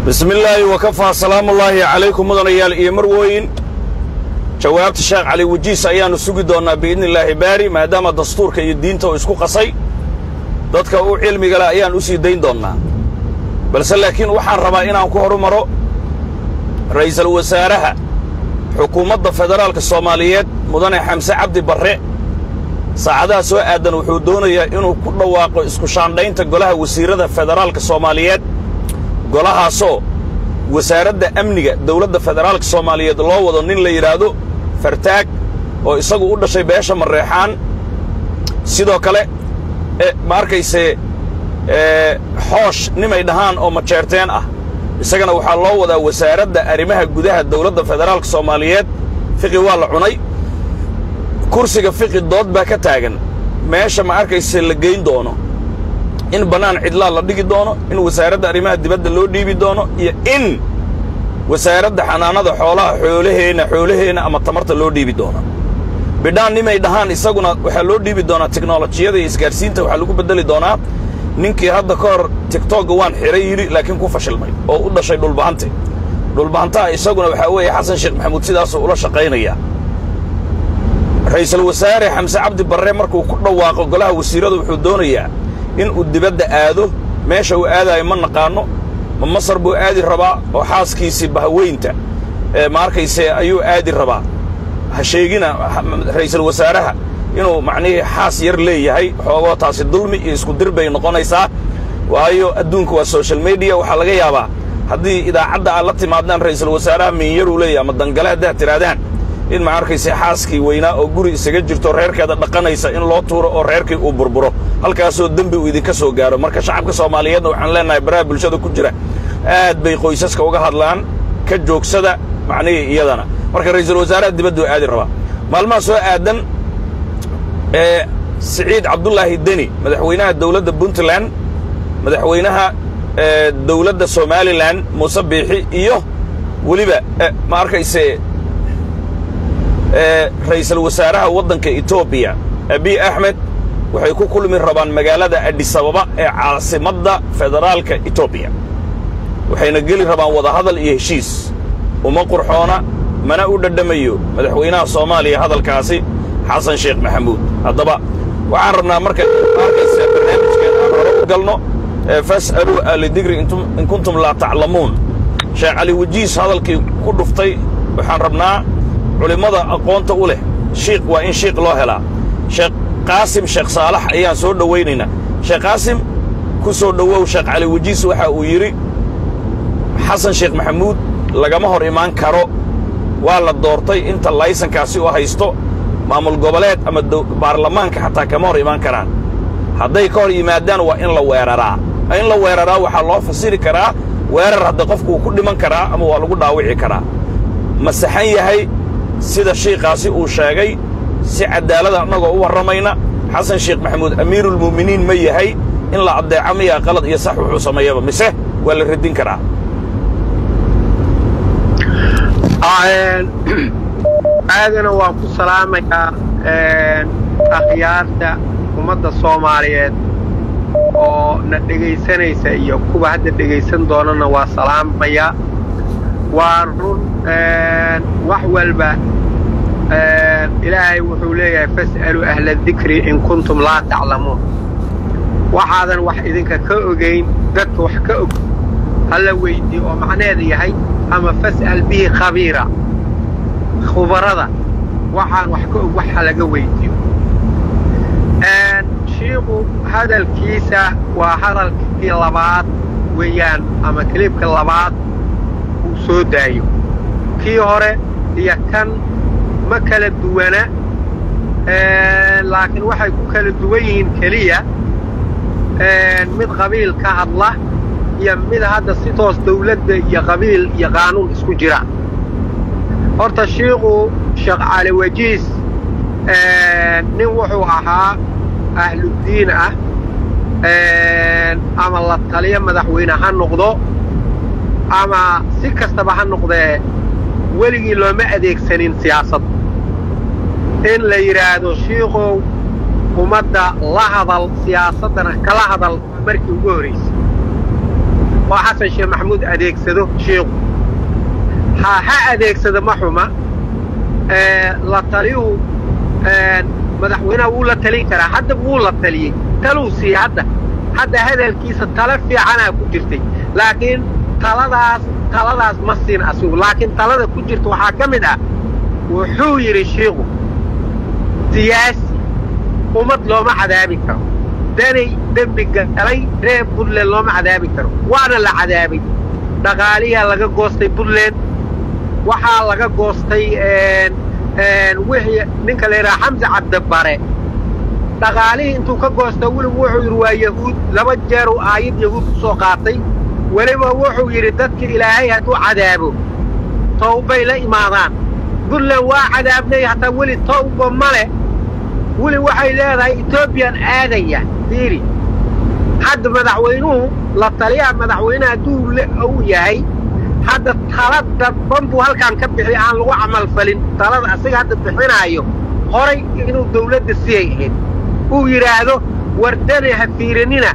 bismi illaahi wakafaa salaamullaahi calaykum mudanayaal iyo marwooyin jawaabta sheekh cali wajiis ayaannu sugi doonnaa biidni illaahi baari maadaama dastuurka iyo diinta uu isku qasay dadka u cilmiga leh ayaan u sii dayn doonnaa balse laakiin waxaan rabaa inaan ku horumaro ra'iisul wasaaraha xukuumadda federaalka soomaaliyeed mudane xamse cabdi barre saacadaha soo aadan wuxuu doonayaa inuu ku dhawaaqo isku shaandhaynta golaha wasiirrada federaalka soomaaliyeed golahaasoo wasaaradda amniga dawladda federaalka soomaaliyeed loo wado nin la yidhaahdo fartaag oo isagu u dhashay beesha mareexaan sidoo kale ma arkayse xoosh nimay dhahaan oo majeerteen ah isagana waxaa loo wadaa wasaaradda arrimaha gudaha dawladda federaalka soomaaliyeed fiqi waa la cunay kursiga fiqi dood baa ka taagan meesha ma arkayse la geyn doono in bannaan cidlaa la dhigi doono in wasaaradda arrimaha dibadda loo dhiibi doono iyo in wasaaradda xanaanada xoolaha xoolaheenna xoolaheenna ama tamarta loo dhiibi doono bidhaan nimay dhahaan isaguna waxaa loo dhiibi doonaa teknolojiyada iyo isgaadhsiinta waxaa lagu beddeli doonaa ninkii hadda ka hor tigtogga waan xidhay yidhi laakiin ku fashilmay oo u dhashay dhulbahante dhulbahantaha isaguna waxaa weeye xasan sheekh maxamuud sidaasuu ula shaqaynayaa ra'iisul wasaare xamse cabdi barre markuu ku dhawaaqo golaha wasiirrada wuxuu doonayaa in uu dibadda aado meesha uu aadaayo ma naqaanno ma masar buu aadi rabaa oo xaaskiisii bahaweynta ma arkayse ayuu aadi rabaa ha sheegina ra'iisul wasaaraha inuu macnihii xaas yar leeyahay xoogoo taasi dulmi iyo isku dir bay noqonaysaa waayo adduunka waa social mediya waxaa laga yaabaa haddii idaacadda aad la timaadaan ra'iisul wasaaraha miinyaruu leeyahay ama dangale haddaad tidhaahdaan in ma arkayse xaaskii weynaa oo guri isaga jirto reerkeeda dhaqanaysa in loo tuuro oo reerkii uu burburo halkaasoo dembi uu idinka soo gaaro marka shacabka soomaaliyeedna waxaan leennahay baraha bulshada ku jira aad bay qoysaska uga hadlaan ka joogsada macnihii iyadana marka ra'iisul wasaaraha dibadduu aadi rabaa maalmaha soo aadan ee siciid cabdulaahi deni madaxweynaha dawladda puntland madaxweynaha dawladda somalilan muuse biixi iyo weliba ma arkayse ra'iisul wasaaraha waddanka etoobiya abiy axmed waxay ku kulmi rabaan magaalada adhisababa ee caasimadda federaalka etoobiya waxayna geli rabaan wadahadal iyo heshiis uma qurxoona mana u dhadhamayo madaxweynaha soomaaliya hadalkaasi xasan sheekh maxamuud haddaba waxaan rabnaa marka arkaysa barnaamijkeen aan hore u galno fas'aluu ahlidigri in kuntum laa taclamuun sheekh cali wajiis hadalkii ku dhuftay waxaan rabnaa culimmada aqoonta u leh shiikh waa in shiikh loo helaa sheekh qaasim sheekh saalax ayaan soo dhowaynaynaa sheekh qaasim ku soo dhowow sheekh cali wajiis waxa uu yidhi xasan sheekh maxamuud lagama hor imaan karo waa la doortay inta laysankaasi u haysto maamul goboleed ama baarlamaanka xataa kama hor imaan karaan hadday ka hor yimaadaan waa in la weeraraa in la weeraraa waxaa loo fasiri karaa weerar hadda qofku ku dhiman karaa ama waa lagu dhaawici karaa ma saxan yahay sida shiikaasi uu sheegay si caddaalada annagoo u warramayna xasan sheekh maxamuud amiiruulmu'miniin ma yahay in la addeeco miyaa qalad iyo sax wuxuu sameeyaba mise waa la radin karaa aadana waan ku salaamayaa akhyaarta ummadda soomaaliyeed oo na dhegaysanaysa iyo kuwa hadda dhegaysan doonana waa salaamayaa waa run wax walba ilaahay wuxuu leeyahay fas'aluu ahla dikri in kuntum laa taclamuun waxaadan wax idinka ka ogayn dadka wax ka og hala weydii oo macneeda yahay ama fas'al bihi khabiira khubarada waxaan wax ka og waxa laga weydiyo shiiku hadalkiisa waa hadalkii labaad weeyaan ama kiliibka labaad uu soo daayo kii hore iyo kan ma kala duwana laakiin waxay ku kala duwan yihiin keliya mid qabiil ka hadla iyo mid hadda si toos dawladda iyo qabiil iyo qaanuun isku jira horta shiiku sheekh cali wajiis nin wuxuu ahaa ahluddiin ah ama la taliyo madaxweyne ha noqdo ama si kastaba ha noqdee weligii looma adeegsanin siyaasadda in la yidhaahdo shiikow ummadda la hadal siyaasaddana kala hadal markii ugu horraysay oo xasan sheekh maxamuud adeegsado sheikhu ha ha adeegsado ma xuma la taliyuhu madaxweynaha wuu la talin karaa hadda wuu la taliyey taluu siiye hadda hadda hadalkiisa talo fiicanaa ku jirtay laakiin taladaas taladaas ma siin asigu laakiin talada ku jirta waxaa ka mid ah wuxuu yidhi shiikhu siyaasi ummad looma cadaabi karo danay dembi galay reer puntland looma cadaabi karo waana la cadaabay dhaqaaliyaa laga goostay puntland waxaa laga goostay wixii ninka la yidhaha xamse cabdibare dhaqaalihii intuu ka goosta weligu wuxuu yidhi waa yahuud laba jeeruu aayad yahuud ku soo qaatay weliba wuxuu yidhi dadka ilaahay hadduu cadaabo tawbay la imaadaan puntland waa cadaabnay hataa weli tawba ma leh weli waxay leedahay etoobiyan aadaya fiiri hadda madaxweynuhu la taliyaha madaxweyneha hadduu uu yahay hadda tala dadban buu halkaan ka bixi aan lagu camalfalin talada asaga hadda bixinaayo horay inuu dawladda siyay ahayd uu yidhaahdo wardane ha fiiranina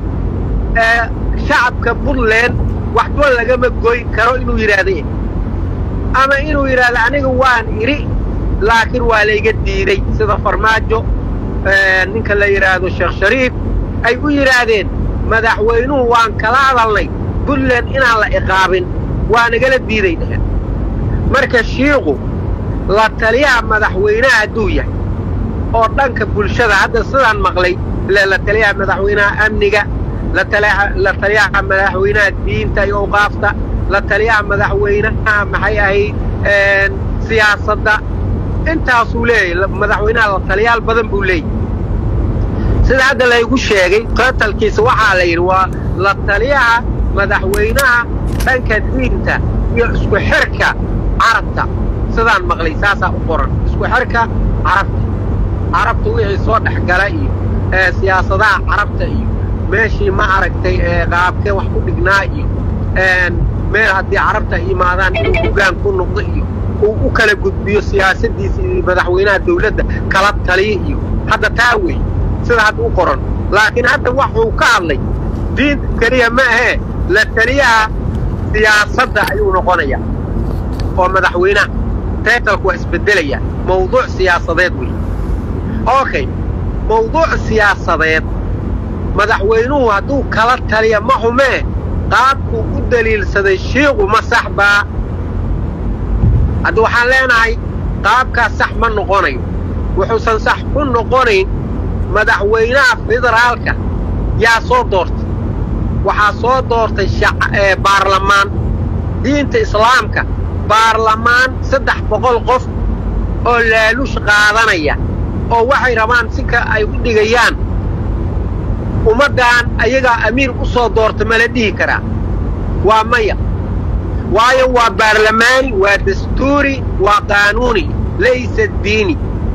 shacabka puntland waxba lagama goyn karo inuu yidhaahda ama inuu yidhaahdo aniga waan idhi laakiin waa layga diiday sida farmaajo ninka la yidhaahdo sheekh shariif ay u yidhaahdeen madaxweynuhu waan kala hadalnay puntland inaan la iqaabin waa nagala diiday dheheen marka shiiku la taliyaha madaxweynaha hadduu yahay oo dhanka bulshada hadda sidaan maqlay la taliyaha madaxweynaha amniga la taliyaha madaxweynaha diinta iyo awqaafta la taliyaha madaxweynaha maxay ahayd siyaasadda intaasuu leeyahay madaxweynaha la taliyaal badan buu leeyahy sida hadda laygu sheegay qatalkiisa waxaa la yidhi waa la taliyaha madaxweynaha dhanka diinta iyo isku xirka carabta sidaan maqlay saasaa u qoran isku xirka carabta carabta wixii soo dhex gala iyo siyaasadaha carabta iyo meeshii ma aragtay qaabkee wax ku dhignaa iyo meel haddii carabta ay imaadaan inuu hoggaan ku noqdo iyo uu u kala gudbiyo siyaasaddiisa iyo madaxweynaha dawladda kala taliya iyo hadda taa wey sida hadda u qoran laakiin hadda waxuu ka hadlay diinta keliya ma ahee la taliyaha siyaasadda ayuu noqonayaa oo madaxweynaha taytalku waa isbeddelaya mawduuc siyaasadeed wey okay mawduuc siyaasadeed madaxweynuhu hadduu kala taliya ma xumee qaabkuu u daliilsaday shiiku ma sax baa hadda waxaan leenahay qaabkaas sax ma noqonayo wuxuusan sax ku noqonayn madaxweynaha federaalka yaa soo doortay waxaa soo doortay baarlamaan diinta islaamka baarlamaan saddex boqol qof oo laaluush qaadanaya oo waxay rabaan sika ay u dhigayaan ummaddan ayagaa amiir u soo doorta mala dhihi karaa waa maya waayo waa baarlamaani waa dastuuri waa qaanuuni laysa diini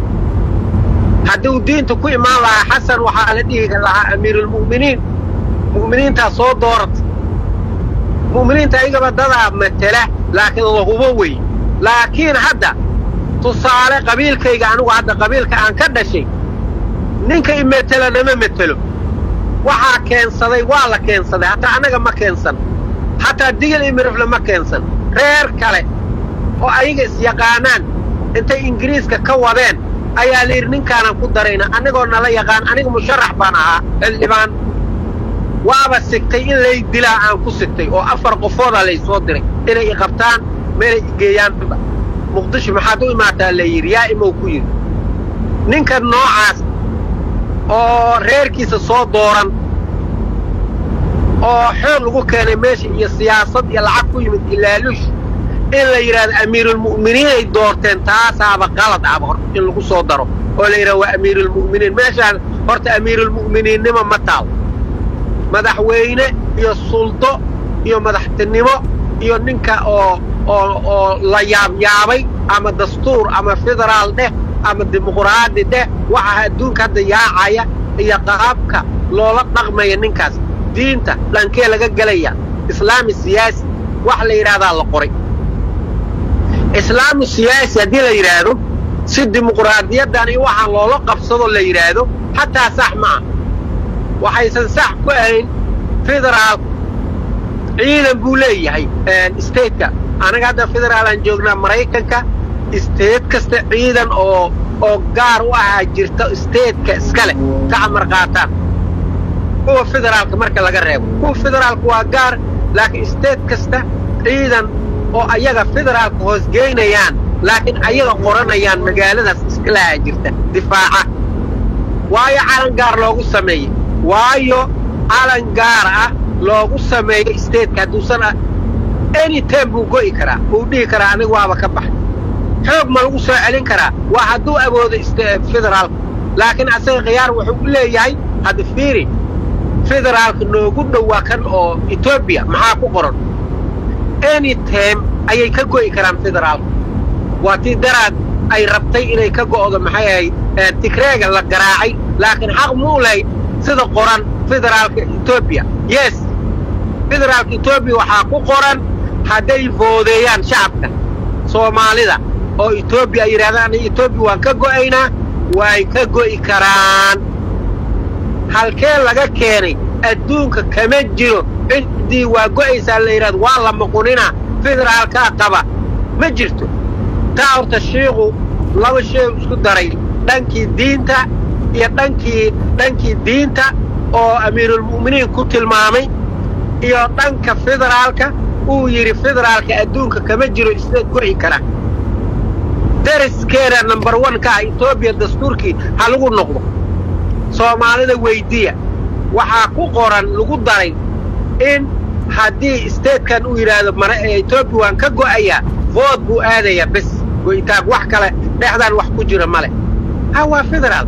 hadduu diinta ku imaan lahaa xasan waxaa la dhihi lahaa amiiruulmu'miniin mu'miniintaa soo doorata mu'miniinta ayagaba dadaa matela laakiin lahubo wey laakiin hadda tusaale qabiilkayga anigu hadda qabiilka aan ka dhashay ninka i metelo nama metelo waxaa keensaday waa la keensaday hataa annaga ma keensan hataa digil iyo mirifle ma keensan reer kale oo ayaga isyaqaanaan intay ingiriiska ka wadeen ayaa la yidhi ninkaanaan ku darayna annagoo nala yaqaan aniga musharax baan ahaa xildhibaan waaba sigtay in lay dilaa aan ku sigtay oo afar qofoodaa lay soo diray inay i qabtaan meelay i geeyaanba muqdisho maxaad u imaataa la yidhi yaa imow ku yidhi ninka noocaas oo reerkiisa soo dooran oo xoog lagu keenay meesha iyo siyaasad iyo lacag ku yimid ilaaluush in la yidhahdo amiiruulmu'miniin ay doorteen taasaaba qalad aba hor in lagu soo daro oo la yidhahdo waa amiiruulmu'miniin meeshaan horta amiiruulmu'miniinnimo ma taal madaxweyne iyo suldo iyo madaxtinimo iyo ninka oo oo oo la yaabyaabay ama dastuur ama federaal dheh ama dimuquraadi dheh waxaa adduunka hadda yaacaya iyo qaabka loola dhaqmaya ninkaas diinta dhankee laga gelaya islaami siyaasi wax la yidhahdaa la qoray islaamu siyaasi haddii la yidhaahdo si dimuquraadiyaddan iyo waxaa loola qabsado la yidhaahdo xataa sax ma ah waxaysan sax ku ahayn federaal ciidan buu leeyahay stateka anaga hadda federaalaan joognaa maraykanka state kasta ciidan oo oo gaar u ahaa jirta stateka iskale ka amar qaataan kuwa federaalka marka laga reebo kuwa federaalka waa gaar laakiin state kasta ciidan oo ayaga federaalka hoosgeynayaan laakiin ayaga qoranayaan magaaladaas iskalahaa jirta difaaca waayo calan gaar loogu sameeyey waayo calan gaar ah loogu sameeyo stateka hadduusan any time buu go'i karaa wuu dhihi karaa aniga waaba ka baxay xoog ma lagu soo celin karaa waa hadduu awoodo federaalka laakiin asaga khiyaar wuxuu u leeyahay hadda fiiri federaalka noogu dhowaa kan oo etoobiya maxaa ku qoran any time ayay ka go'i karaan federaalka waa tii daraad ay rabtay inay ka go'do maxay ahayd tigreega la garaacay laakiin xaq muu lahayd sida qoran federaalka etoobiya yes federaalka etoobiya waxaa ku qoran hadday foodeeyaan shacabka soomaalida oo etoobiya ay yidhahdaan aniga etoobiya waan ka go'aynaa way ka go'i karaan halkee laga keenay adduunka kama jiro ciddii waa go'aysaa la yidhahdo waa la muquninaa federaalkaa qaba ma jirto taa horta shiiku laba shay isku daray dhankii diinta iyo dhankii dhankii diinta oo amiirulmu'miniin ku tilmaamay iyo dhanka federaalka uu yidhi federaalka adduunka kama jiro isleed go'i kara dariskeeda number one ka ah etoobiya dastuurkii ha lagu noqdo soomaalida weyddiya waxaa ku qoran lagu daray in haddii statekan uu yidhaahdo etoobiya waan ka go'ayaa vood buu aadayaa bes go'itaanku wax kale dhexdaan wax ku jira ma leh ha waa federaal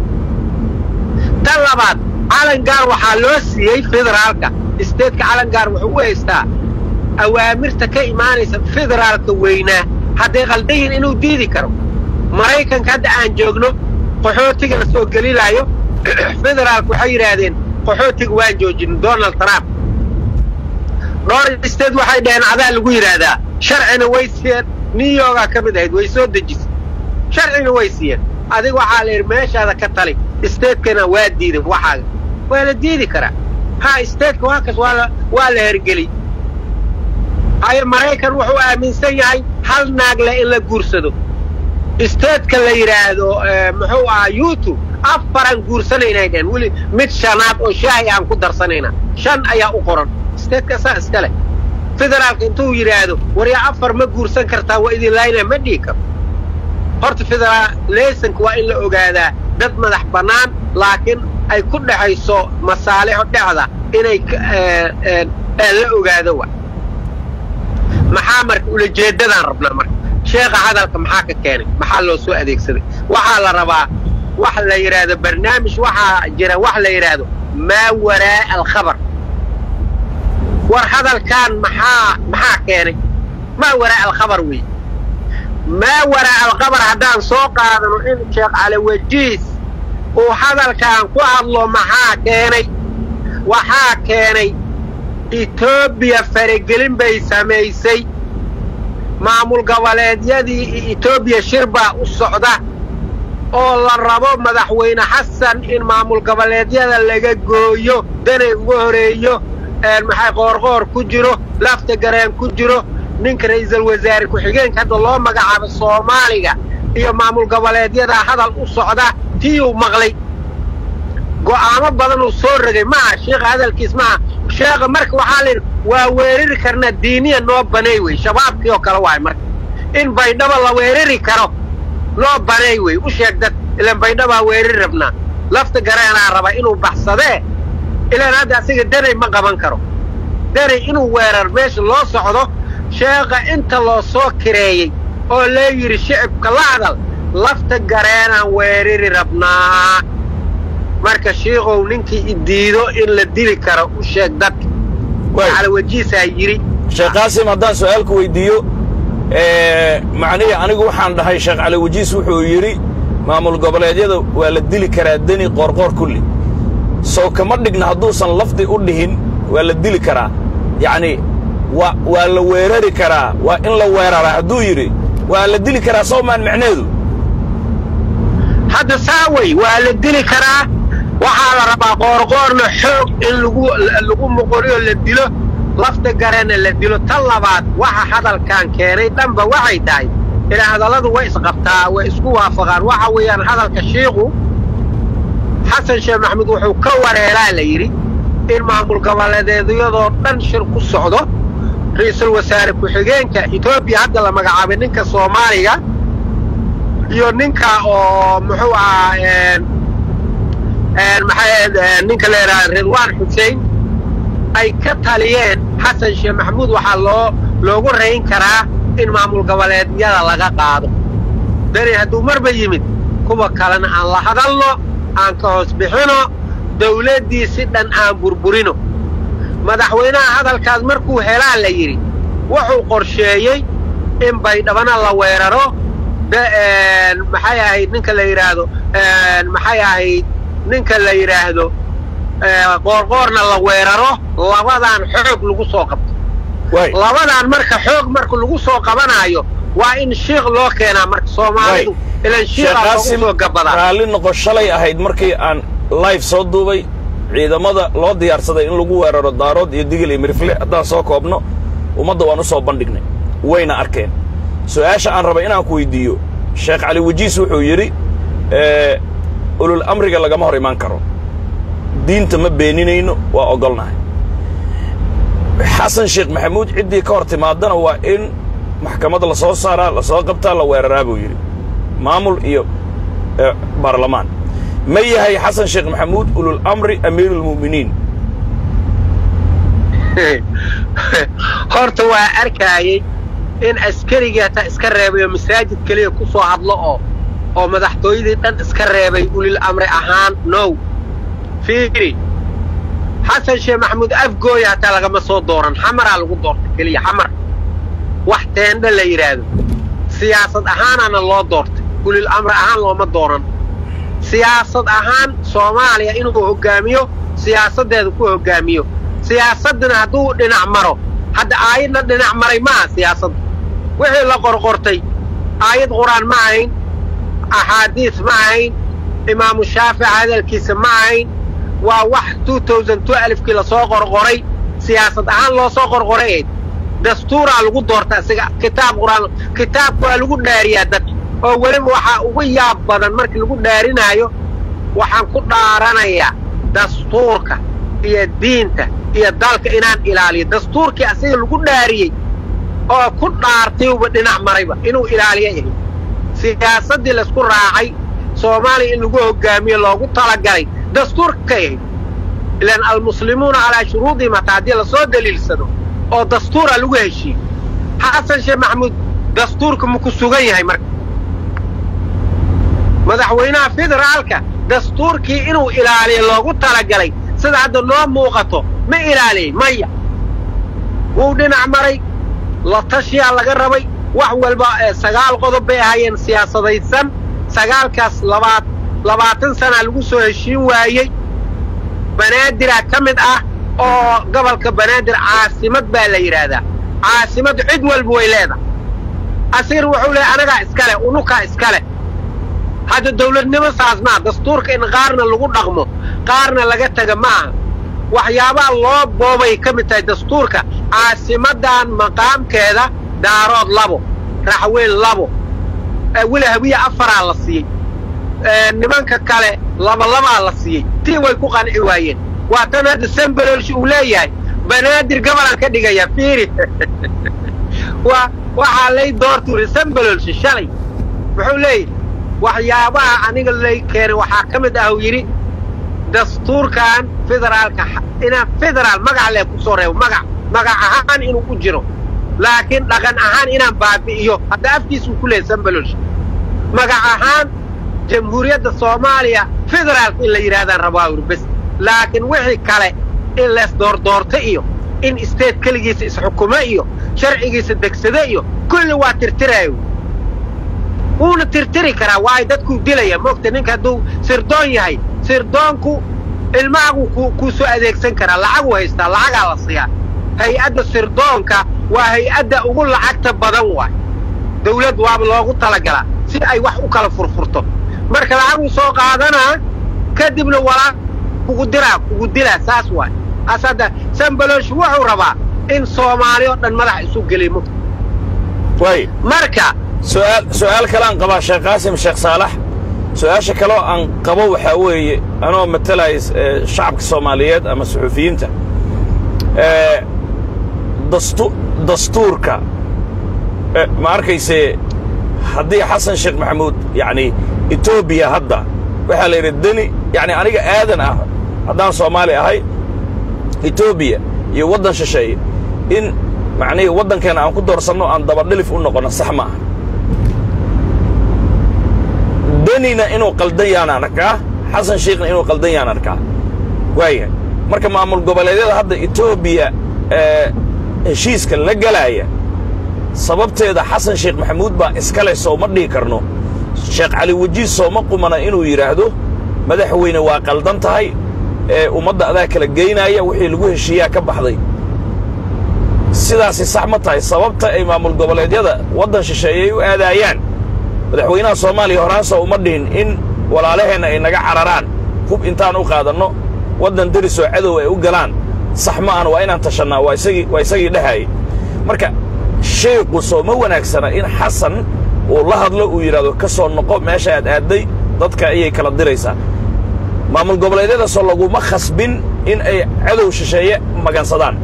tan labaad calangaar waxaa loo siiyey federaalka stateka calangaar wuxuu u haystaa awaamirta ka imaanaysa federaalka weynaa hadday qaldayihin inuu diidi karo maraykanka hadda aan joogno qaxootiga la soo gelilaayo federaalka waxay yidhaahdeen qaxootiga waan joojin donald trump dhowr state waxay dhaheen adaa lagu yidhaahdaa sharcina way siiyeen new yorkaa ka mid ahayd way soo dejisay sharcina way siiyeen adiga waxaa la yidhi meeshaada ka tali statekana waa diiday waxaaga waa la diidi karaa ha stateka waa kas waa waa la hergeli haye maraykan wuxuu aaminsan yahay hal naagle in la guursado stateka la yidhaahdo muxuu ahaa youtube afaraan guursanaynay dhehen weli mid shanaad oo shaahi aan ku darsanayna shan ayaa u qoran stateka saa iska leh federaalka intuu yidhaahdo waryaa afar ma guursan kartaa waa idin laayna ma dhihi karo horta federaalesonka waa in la ogaadaa dad madax bannaan laakiin ay ku dhexayso masaalixo dhexda inay la ogaado wa maxaa marka ulajeeddadaan rabnaa marka sheekha hadalka maxaa ka keenay maxaa loo soo adeegsaday waxaa la rabaa wax la yidhaahdo barnaamij waxaa jira wax la yidhaahdo maa waraa'a alkhabar war hadalkaan maxaa maxaa keenay maa waraa'a alkhabar weeye maa waraa'a alkhabar haddaan soo qaadano in sheekh caliwajiis uu hadalkaan ku hadlo maxaa keenay waxaa keenay etoobiya faragelin bay samaysay maamul goboleedyadii etoobiya shir baa u socda oo la rabo madaxweyne xasan in maamul goboleedyada laga gooyo danay uga horeeyo maxay qoorqoor ku jiro lafta gareen ku jiro ninka ra'iisul wasaare ku-xigeenka hadda loo magacaabo soomaaliga iyo maamul goboleedyadaa hadal u socda tiyuu maqlay go'aamo badan uu soo rogay maaha sheekha hadalkiis maaha sheekha marka waxaa la yidhi waa weerari karnaa diiniya noo banay wey shabaabkii oo kale waay marka in baydhaba la weerari karo noo banay wey u sheeg dad ilaan baydhabaa weerari rabnaa lafta gareenaa raba inuu baxsadee ilaan hadda asiga danay ma qaban karo danay inuu weerar meesha loo socdo sheekha inta loo soo kireeyey oo lee yidhi shicibka la hadal lafta gareenaan weerari rabnaa marka shiikow ninkii idiido in la dili karo u sheeg dadka calawajiisaa yidhi sheekh qaasim haddaan su'aalku weyddiiyo macnihii anigu waxaan dhahay sheekh caliwajiis wuxuu yidhi maamul goboleedyada waa la dili karaa deni qoorqoor kulli sow kama dhigna hadduusan lafdi u dhihin waa la dili karaa yacnii wa waa la weerari karaa waa in la weeraraa hadduu yidhi waa la dili karaa sow maan macneedu hadda saa wey waa la dili karaa waxaa la rabaa qoorqoorna xoog in lagu lagu muqoriyo la dilo lafta garana la dilo tan labaad waxa hadalkan keenay dhanba waxay tahay ilaa hadalladu way isqabtaa way isku waafaqaan waxa weeyaan hadalka shiiku xasan sheekh maxamuud wuxuu ka wareeraa la yidhi in maamul goboleedeedyadoo dhan shir ku socdo ra'iisul wasaare ku-xigeenka etoobiya hadda la magacaabay ninka soomaaliga iyo ninka oo muxuu ahaa maxay ninka la yidhaha ridwaan xuseen ay ka taliyeen xasan sheekh maxamuud waxaa loo loogu rayn karaa in maamul goboleedyada laga qaado dani hadduu marba yimid kuwa kalena aan la hadalno aan ka hoos bixino dawladdii si dhan aan burburino madaxweynaha hadalkaas markuu helaa la yidhi wuxuu qorsheeyey in baydhabana la weeraro maxay ahayd ninka la yidhaahdo maxay ahayd ninka la yidhaahdo qoorqoorna la weeraro labadaan xoog lagu soo qabto labadaan marka xoog marka lagu soo qabanaayo waa in shiikh loo keenaa marka soomaalidu ilan shiikaa loogu soo gabadaa raalli noqo shalay ahayd markii aan live soo duubay ciidamada loo diyaarsaday in lagu weeraro daarood iyo digil iyo mirifle haddaan soo koobno ummadda waan u soo bandhignay wayna arkeen su'aasha aan raba inaan ku weyddiiyo sheekh cali wajiis wuxuu yidhi ulul amriga lagama hor imaan karo diinta ma beeninayno waa oggolnahay xasan sheekh maxamuud ciddii ka hor timaadana waa in maxkamadda la soo saaraa la soo qabtaa la weeraraa buu yidhi maamul iyo baarlamaan ma yahay xasan sheekh maxamuud ulul amri amiiruulmu'miniin horta waa arkaayey in askarigii hataa iska reebay oo masaajid keliya ku soo hadlo oo oo madaxtooyadii dhan iska reebay ulil amri ahaan now fiiri xasan sheekh maxamuud afgooya hataa lagama soo dooran xamaraa lagu doortay keliya xamar wax teendha la yidhaahdo siyaasad ahaanaana loo doortay ulil amri ahaan looma dooran siyaasad ahaan soomaaliya inuu hoggaamiyo siyaasaddeeda ku hoggaamiyo siyaasaddina hadduu dhinac maro hadda aayadna dhinac maray ma aha siyaasadda wixii la qorqortay aayad qur-aan ma ahayn axaadiis ma ahayn imaamu shaafic hadalkiisa ma ahayn waa wax alifkii lasoo qorqoray siyaasad ahaan loo soo qorqoray ayd dastuuraa lagu doorta isaga kitaab qur'aan kitaabka waa lagu dhaariyaa dadka oo weliba waxaa ugu yaab badan markii lagu dhaarinaayo waxaan ku dhaaranayaa dastuurka iyo diinta iyo dalka inaan ilaaliyo dastuurkii asiga lagu dhaariyey oo ku dhaartayuba dhinac marayba inuu ilaaliyo yahay siyaasaddii laysku raacay soomaaliya in lagu hoggaamiyo loogu talagalay dastuurka ka yahay ilaan almuslimuuna calaa shuruudihim hataa haddii lasoo daliilsado oo dastuura lagu heshiiye xasan sheekh maxamuud dastuurka ma ku sugan yahay marka madaxweynaha federaalka dastuurkii inuu ilaaliyo loogu talagalay sida hadda noo muuqato ma ilaaliyey maya wuu dhinac maray la tashiyaa laga rabay wax walba sagaal qodob bay ahaayeen siyaasadaysan sagaalkaas labaad labaatan sanaa lagu soo heshiin waayey banaadirah ka mid ah oo gobolka banaadir caasimad baa la yidhaahdaa caasimad cid walba way leedahay asiir wuxuu leehay anagaa iskale unukaa iskale hadda dawladnimo saas maa dastuurka in qaarna lagu dhaqmo qaarna laga taga ma aha waxyaabaha loo boobay ka mid tahay dastuurka caasimadan maqaamkeeda daarood labo raxweyn labo weli hawiye afaraa la siiyey nimanka kale labalabaa la siiyey tii way ku qanci waayeen waa tan hadda sambalolsh uu leeyahay banaadir gabalaan ka dhigaya fiiri waa waxaa lay doortuuri sambalolsh shalay muxuu leeyahy waxyaabaha aniga lay keenay waxaa ka mid ah uu yidhi dastuurkan federaalka inaan federaal magac lee ku soo reebo magac magac ahaan inuu ku jiro laakiin dhaqan ahaan inaan baabi'iyo hadda afkiisuu ku leeyahy sambalolsh magac ahaan jamhuuriyadda soomaaliya federaalka in la yidhahdaan rabaa uri bes laakiin wixii kale in lees doordoorto iyo in state keligiisa isxukumo iyo sharcigiisa degsado iyo kulli waa tirtiraayo wuuna tirtiri karaa waayo dadkuu dilaya moogta ninka hadduu sirdoon yahay sirdoonku ilmahaguu ku kuu soo adeegsan karaa lacaguu haystaa lacagaa la siiyaa hay-adda sirdoonka waa hay-adda ugu lacagta badan waay dawlad waaba loogu talagalaa si ay wax u kala furfurto marka lacaguu soo qaadanaa kadibna walaa kugu diraa kugu dilaa saas waay as hadda sambaloosh wuxuu rabaa in soomaali oo dhan madax isu gelimo waay marka su'aal su'aal kale aan qabaa sheekh qaasim sheekh saalax su'aasha kaloo aan qabo waxaa weeye anoo matalaya eh, shacabka soomaaliyeed ama suxuufiyiinta eh, dastu dastuurka eh, ma arkayse haddii xasan sheekh maxamuud yacni etoobiya hadda waxaa la yidhi deni yacni aniga aadan ah haddaan soomaali ahay etoobiya iyo waddan shisheeye in macnihii waddankeena aan ku doorsanno aan dabadhilif u noqonno sax ma aha denina inuu qaldan yaan arkaa xasan sheekhna inuu qaldan yaan arkaa waayahay marka maamul goboleedyada hadda etoobiya ee heshiiska la gelaaya sababteeda xasan sheekh maxamuud baa iskale sooma dhihi karno sheekh cali wajiis sooma qumana inuu yidhaahdo madaxweyne waa qaldan tahay ee ummadda adaa kala geynaaya wixii lagu heshiiyaa ka baxday sidaasi sax ma tahay sababta ay maamul goboleedyada waddan shisheeye ay u aadaayaan madaxweynaha soomaaliya horaansa uma dhihin in walaalaheenna ay naga cararaan hub intaan u qaadanno waddan derisoo cadow ay u galaan sax ma ahan waa inaan tashannaa waa isagii waa isagii dhahayay marka sheekhu sooma wanaagsana in xasan uu la hadlo uu yidhahdo ka soo noqo meesha aad aadday dadka ayay kala diraysaa maamul goboleedyadaasoo laguma khasbin in ay cadow shisheeye magansadaan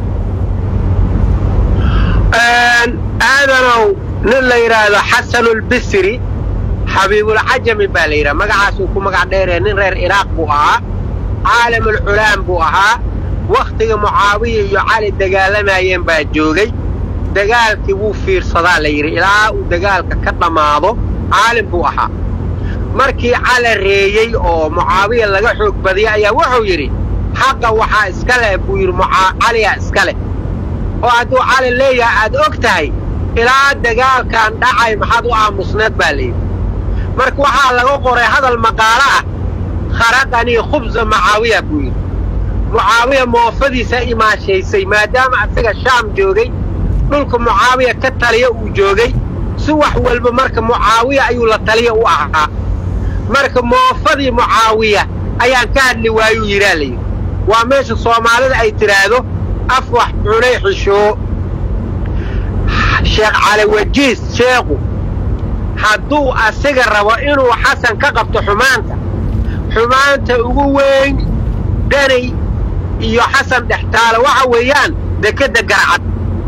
aadanow nin la yidhaahdo xasanulbisri xabiibulcajami baa la yidhaha magacaasuu ku magac dheeree nin reer iraaq buu ahaa caalamulculaam buu ahaa wakhtiga mucaawiya iyo cali dagaalamayeen baa joogay dagaalkii wuu fiirsadaa la yidhi ilaa uu dagaalka ka dhammaado caalim buu ahaa markii cala reeyey oo mucaawiya laga xoog badiyay ayaa wuxuu yidhi xaqa waxaa iska leh buu yidhi caliyaa iska leh oo hadduu cali leeyahay aad og tahay ilaa dagaalkan dhacay maxaad u aamusneed baa layidhi marka waxaa laga qoray hadal maqaalo ah kharaqanii khubsa mucaawiya buu yidhi mucaawiya moofadiisa imaashaysay maadaama asaga shaam joogay dhulka mucaawiya ka taliya uu joogay si wax walba marka mucaawiya ayuu la taliya u ahaa marka moofadii mucaawiya ayaan ka hadli waayuu yidhaa layidhi waa meesha soomaalida ay tidhaahdo af wax cunay xishoo sheekh cali wajiis sheekhu hadduu asiga rabo inuu xasan ka qabto xumaanta xumaanta ugu weyn danay iyo xasan dhextaale waxa weeyaan dekedda garcad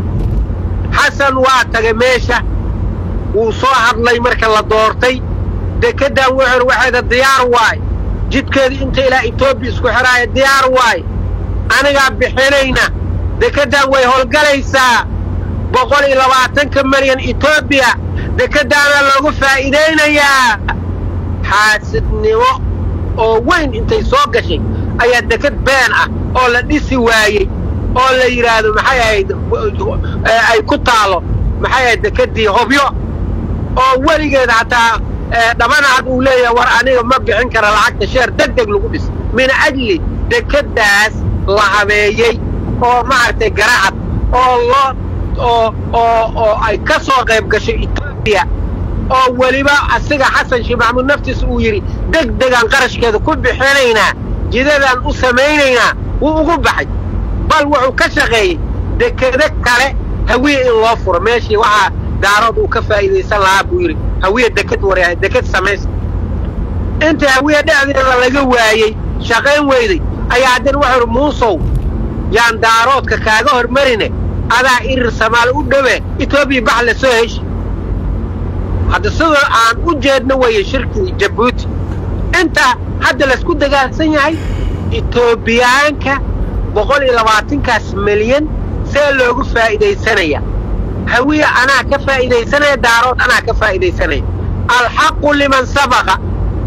xasan waa tagay meesha wuu soo hadlay marka la doortay dekeddan wuxur waxeeda diyaar waay jidkeedii inta ilaa etoobiya isku xidhaaya diyaar waay anigaa bixinayna dekeddan way howlgalaysaa boqol iyo labaatanka milyan etoobiya dekeddaana loogu faa'iidaynayaa xaasidnimo oo weyn intay soo gashay ayaa deked been ah oo la dhisi waayey oo la yidhaahdo maxay ahayd ay ku taalo maxay ahayd dekeddii hobyo oo weligeed hataa dhabanaad uu leeyahay war aniga ma bixin kara lacagta sheer deg deg lagu dhis min ajli dekeddaas la habeeyey oo maaragtay garacad oo loo oo oo oo ay ka soo qayb gashay etoobiya oo weliba asiga xasan sheekh maxamuud naftiisa uu yidhi deg degaan qarashkeeda ku bixinaynaa jidadaan u samaynaynaa wuu ugu baxay bal wuxuu ka shaqeeyey dekedo kale hawiye in loo furo meeshii waxaa daarood uu ka faa'iidaysan lahaa buu yidhi hawiye deked waryahay deked samaysa inta hawiye dhexdeeda laga waayey shaqayn weyday ayaa haddana wuxuu idhi muusow yaan daaroodka kaaga hormarine adaa irir samaal u dhowe etoobiya bax la soo heshi hadda sidoo aan u jeedno weeye shirkii jabuuti inta hadda laysku dagaalsan yahay etoobiyaanka boqol iyo labaatankaas milyan see loogu faa'iidaysanaya hawiye anaa ka faa'iidaysanaya daarood anaa ka faa'iidaysanaya alxaqu liman sabaqa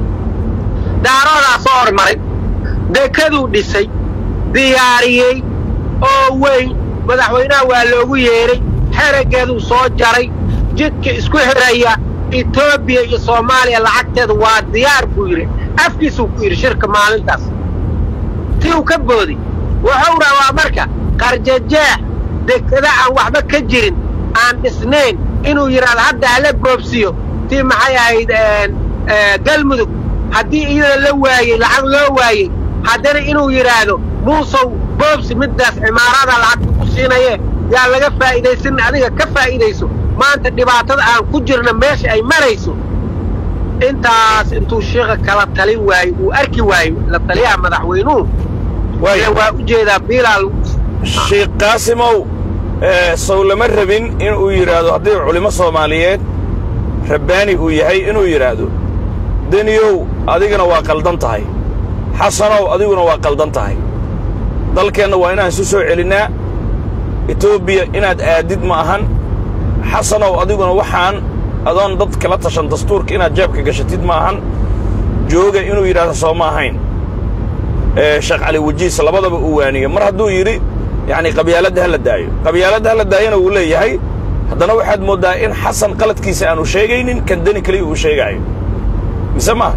daaroodaa soo hormaray dekaduu dhisay diyaariyey oo weyn madaxweynaha waa loogu yeedhay xeraggeeduu soo jaray jidka isku xidhaya etoobiya iyo soomaaliya lacagteeda waa diyaar buu yidhi afkiisuu ku yidhi shirka maalintaas ti uu ka booday wuxuu rabaa marka qarjajeex dekada aan waxba ka jirin aan dhisnayn inuu yidhaahdo hadda hala boobsiyo tii maxay ahayd galmudug haddii iyada la waayey lacag loo waayey haddana inuu yidhaahdo muusow boobsi middaas cimaarada lacagta ku siinaye yaa laga faa'iidaysan adiga ka faa'iidayso maanta dhibaatada aan ku jirna meesha ay marayso intaas intuu sheekha kala talin waayo uu arki waayo la taliyaha madaxweynuhu waaya waa u jeedaa biilaal sheekh qaasimow sow lama rabin inuu yidhaahdo haddii culimo soomaaliyeed rabbaani uu yahay inuu yidhaahdo deniyow adigana waa qaldan tahay xasanow adiguna waa qaldan tahay dalkeenna waa inaan isu soo celinnaa etoobiya inaad aadid ma ahan xasanow adiguna waxaan adoon dad kala tashan dastuurka inaad jeebka gashatid ma ahan jooga inuu yidhaahdo soo ma ahayn sheekh cali wajiis labadaba uu waaniye mar hadduu yidhi yacni qabyaaladda ha la daayo qabyaaladda ha la daayona wuu leeyahay haddana waxaad mooddaa in xasan qaladkiisa aanu sheegaynin kan deni keliya uu sheegaayo mise maaha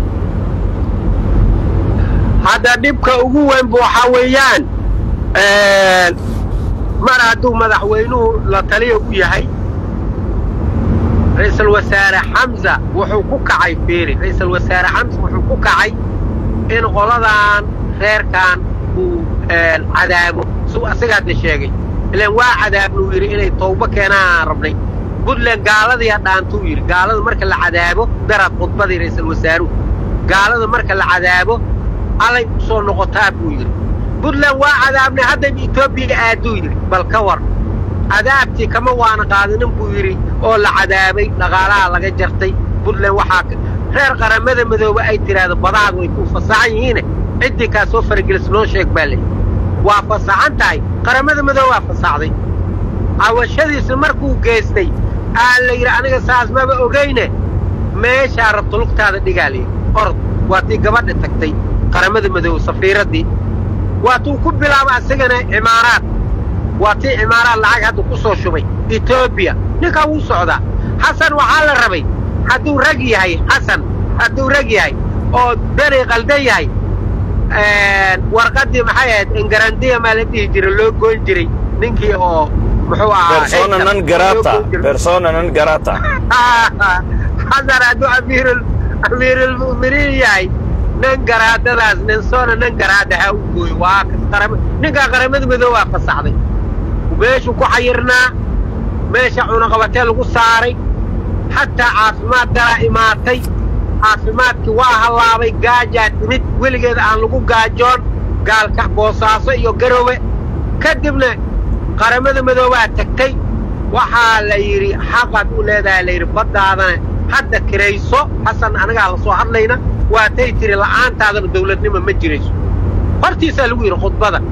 hadda dhibka ugu weynba waxaa weeyaan mar hadduu madaxweynuhu la taliya u yahay ra'iisul wasaare xamsa wuxuu ku kacay fiiri ra'iisul wasaare xamsa wuxuu ku kacay in qoladan reerkan uu cadaabo suu asaga hadda sheegay ilaan waa cadaabnuu yidhi inay tawbo keenaan rabnay puntland gaaladii hadhaantuu yidhi gaalada marka la cadaabo darad khudbadii ra'iisul wasaaruhu gaalada marka la cadaabo allay u soo noqotaa buu yidhi puntland waa cadaabnay haddayba etoobiya aaduu yidhi bal ka war cadaabtii kama waana qaadanin buu yidhi oo la cadaabay dhaqaalaha laga jartay puntland waxaa reer qaramada madoobe ay tidhaahdo badahaad way ku fasaxan yihiine ciddii kaa soo faragelis noo sheeg baa leeyi waa fasaxan tahay qaramada madoobe waa fasaxday cawashadiisa markuu geystay aa la yidhi aniga saas maba ogayne meeshaa rabto lugtaada dhigaa layidhi orod waa tii gabadha tagtay qaramada madoobe safiiraddii waa tuu ku bilaaba asagana cimaaraad waa tii cimaaraad lacag hadda ku soo shubay etoobiya ninkaa wuu socdaa xasan waxaa la rabay hadduu rag yahay xasan hadduu rag yahay oo beri qaldan yahay warqaddii maxay ahayd ingarandiya maa la dhihi jiray loo goyn jiray ninkii oo muxuu ahaa persona non grata persona non grata xasan hadduu amiirul amiirulmu'miniin yahay nin garaadadaas nin soona nin garaada ha u gooyo waa qarama ninkaa qaramada madoobe waa fasaxday meeshuu ku xayirnaa meesha cunaqabatee lagu saaray xataa caafimaad dalaa imaatay caafimaadkii waa hallaabay gaajaa timid weligeeda aan lagu gaajoon gaalka boosaaso iyo garowe ka dibna qaramada madoobaa tagtay waxaa la yidhi xaqaad u leedahay la yidhi baddaadana hadda kirayso xasan anagaa la soo hadlayna waatay tiri la'aantaadana dawladnimo ma jirayso hortiisaa lagu yidhi khudbada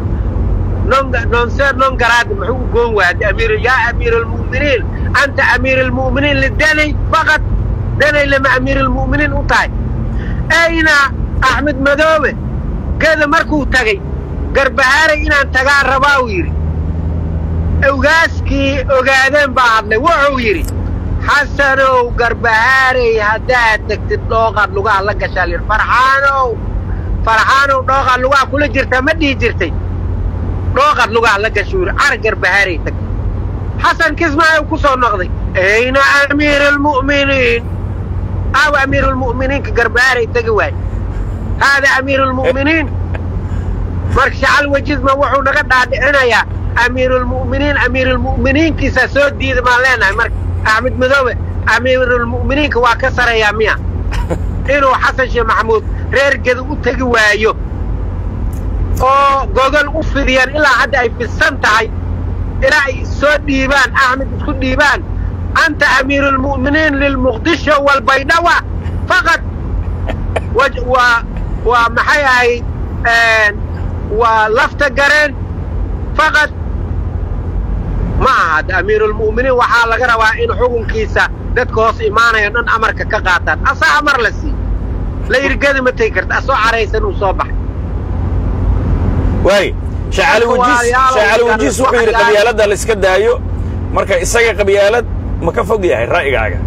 nonser non garaada muxuu u goon waayay amiir yaa amiir almu'miniin anta amiir almu'miniin lidanay faqad danay lama amiir almu'miniin u tahay ayna axmed madoobe geda markuu tagay garbahaaray inaan tagaa rabaa uu yidhi ogaaskii ogaadeen baa hadlay wuxuu yidhi xasanow garbahaaray haddaad tegtid dhooqaad lugaha la gashaa layidhi farxaanow farxaanow dhooqaad lugaha kula jirtaa ma dhihi jirtay dhooqaad lugaha la gashuu yidhi car garbahaaray tagtay xasan kismaayo ku soo noqday ayna amiir almu'miniin aaw amiir almu'miniinka garbahaaray tegi waay haada amiir almu'miniin marka shacal wajisma wuxuu naga dhaadhicinayaa amiirulmu'miniin amiirulmu'miniinkiisaa soo diida maan leenahay marka axmed madoobe amiirulmu'miniinka waa ka sareeyaa miya inuu xasan sheekh maxamuud reer geda u tegi waayo oo gogol u fidiyaan ilaa hadda ay fidsan tahay ilaa ay soo dhiibaan axmed isku dhiibaan anta amiirulmu'miniin lilmuqdisho walbaydhawa faqad waa waa maxay ahayd waa lafta gareen faqad ma aha hadda amiirulmu'miniin waxaa laga rabaa in xukunkiisa dadka hoos imaanayo dhan amarka ka qaataan asaa amar la sii la yirgadi ma tegi karta asoo caraysan uu soo baxay waay shacali wajiis shacali wajiis wuxuu yidhi qabyaaladda la iska daayo marka isaga qabyaalad ma ka fog yahay ra'yigaaga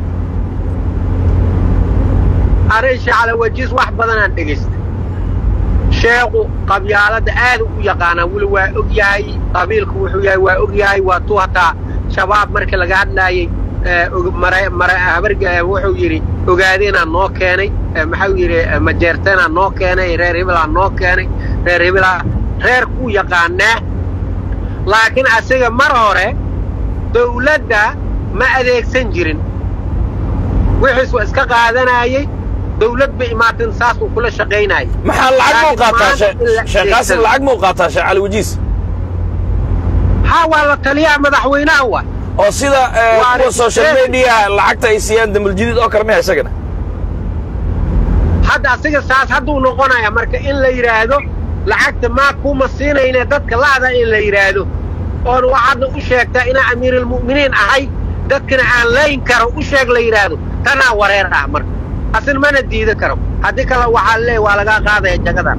arrin shacala wajiis wax badanaan dhegaystay sheekhu qabyaaladda aad u yaqaanaa weli waa og yahay qabiilku wuxuu yahay waa og yahay waa tuu hataa shabaab markii laga hadlaayey habarga wuxuu yidhi ogaadeenaa noo keenay maxau yidhi majeerteenaa noo keenay reer hibilaa noo keenay reer hibilaa reer kuu yaqaanaa laakiin asiga mar hore dawladda ma adeegsan jirin wixiis waa iska qaadanayey dawlad ba imaatin saasuu kula shaqaynayay maxaa lacag muu qaataa sheekh qaasim lacag muu qaataa sheekh cali wajiis haa waa la taliyaha madaxweynaha wa oo sida kuwa social media lacagta ay siiyaan dambuljadiid oo kale maya isagana hadda asiga saas hadduu noqonaya marka in la yidhaahdo lacagta maa kuma siinayne dadka la'da in la yidhaahdo oon waxaadna u sheegtaa inaa amiirulmu'miniin ahay dadkana aan layn karo u sheeg la yidhaahdo tanaa wareer ah marka asin mana diidi karo haddii kale waxaa leey waa lagaa qaadaya jagadan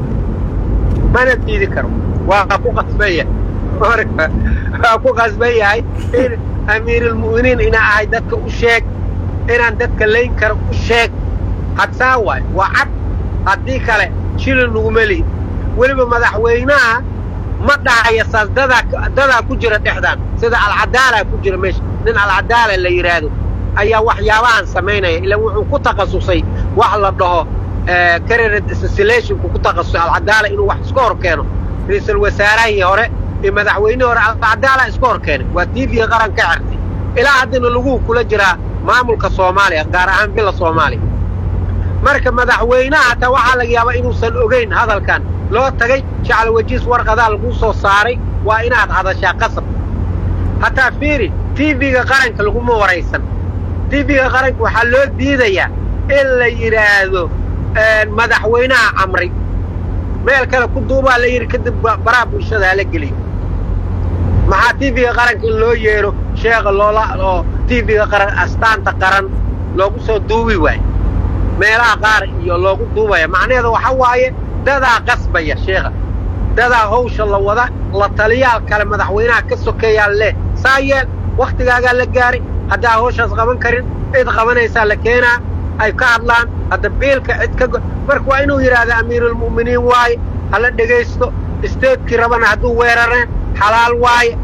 mana diidi karo waa ku qasbaya marka waa ku qasban yahay in amiirulmu'miniin inaa ahay dadka u sheeg inaan dadka layn karo u sheeg hadsaa waay waa cad haddii kale shilin nuguma lihin weliba madaxweynaha ma dhahaya saas dadaa dadaa ku jira dhexdaan sida alcadaalaa ku jira meesha nin alcadaala la yidhaahdo ayaa waxyaabahan samaynaya ilaa wuxuu ku takhasusay wax la dhaho carered assassinationku ku takhasusay alcadaala inuu wax iska hor keeno ra-iisul wasaarahii hore iyo madaxweynihii hore alcadaala iska hor keenay waa tiifiga qaran ka xirtay ilaa haddana laguu kula jiraa maamulka soomaaliya gaar ahaan bila soomaaliya marka madaxweynaha hataa waxaa laga yaabaa inuusan ogayn hadalkan loo tagay jacel wajiis warqadaa laguu soo saaray waa inaad hadashaa qasab hataa fiiri tiifiga qaranka laguma waraysan tiifiga qaranka waxaa loo diidayaa in la yidhaahdo madaxweynaha camray meel kale ku duubaa la yidhi kadib baraha bulshada hala geliyo maxaa tiifiga qaranka in loo yeedho sheekha loola oo tiifiga qaran astaanta qaran loogu soo duubi waayo meelaha qaar iyo loogu duubaya macnaheeda waxa waaye dadaa qasbaya sheekha dadaa hawsha la wada la taliyaal kale madaxweynaha ka sokeeyaa leh saa yeel wakhtigaagaa la gaaray haddaa hawshaas qaban karin cid qabanaysaa la keenaa ay ka hadlaan hadda biilka cid ka marka waa inuu yidhaahda amiirulmu'miniin waaye hala dhegaysto isteedkii rabana hadduu weerareen xalaal waaye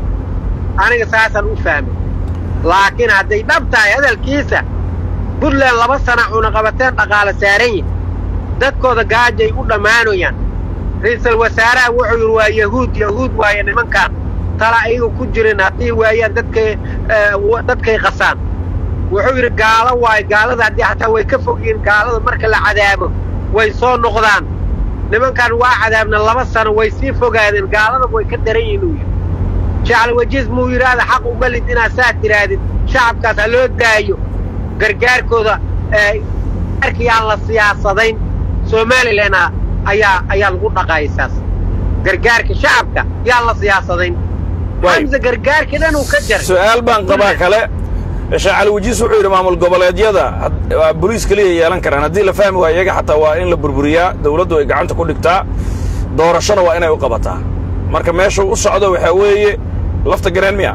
aniga saasaan u fahmay laakiin hadday dhab tahay hadalkiisa buntland laba sana cunaqabateen dhaqaale saaran yihin dadkooda gaajay u dhammaanayaan ra'iisul wasaaraha wuxuu yidhi waa yahuud yahuud waaye nimankaan tala ayaga ku jirin haddii waayaan dadkay dadkay qasaan wuxuu yidhi gaalo waaye gaalada haddii xataa way ka fogyihiin gaalada marka la cadaabo way soo noqdaan nimankan waa cadaabna laba sano way sii fogaadeen gaalada way ka daran yihin uu yidhi jacel wajiis muu yidhaahda xaq uma lid inaad saa tidhaahdid shacabkaas ha loo daayo gargaarkooda gargaarka yaan la siyaasadayn somalilan ayaa ayaa lagu dhaqaayay saas gargaarka shacabka yaan la siyaasadayn xamse gargaarka dhan uu ka jaray su'aal baan qabaa kale sheekh cali wajiis wuxuu yidhi maamul goboleedyada boliis keliya yeelan karaan haddii la fahmi waayo iyaga xataa waa in la burburiyaa dawladdu ay gacanta ku dhigtaa doorashona waa inay u qabataa marka meeshuu u socdo waxaa weeye lafta gareen miya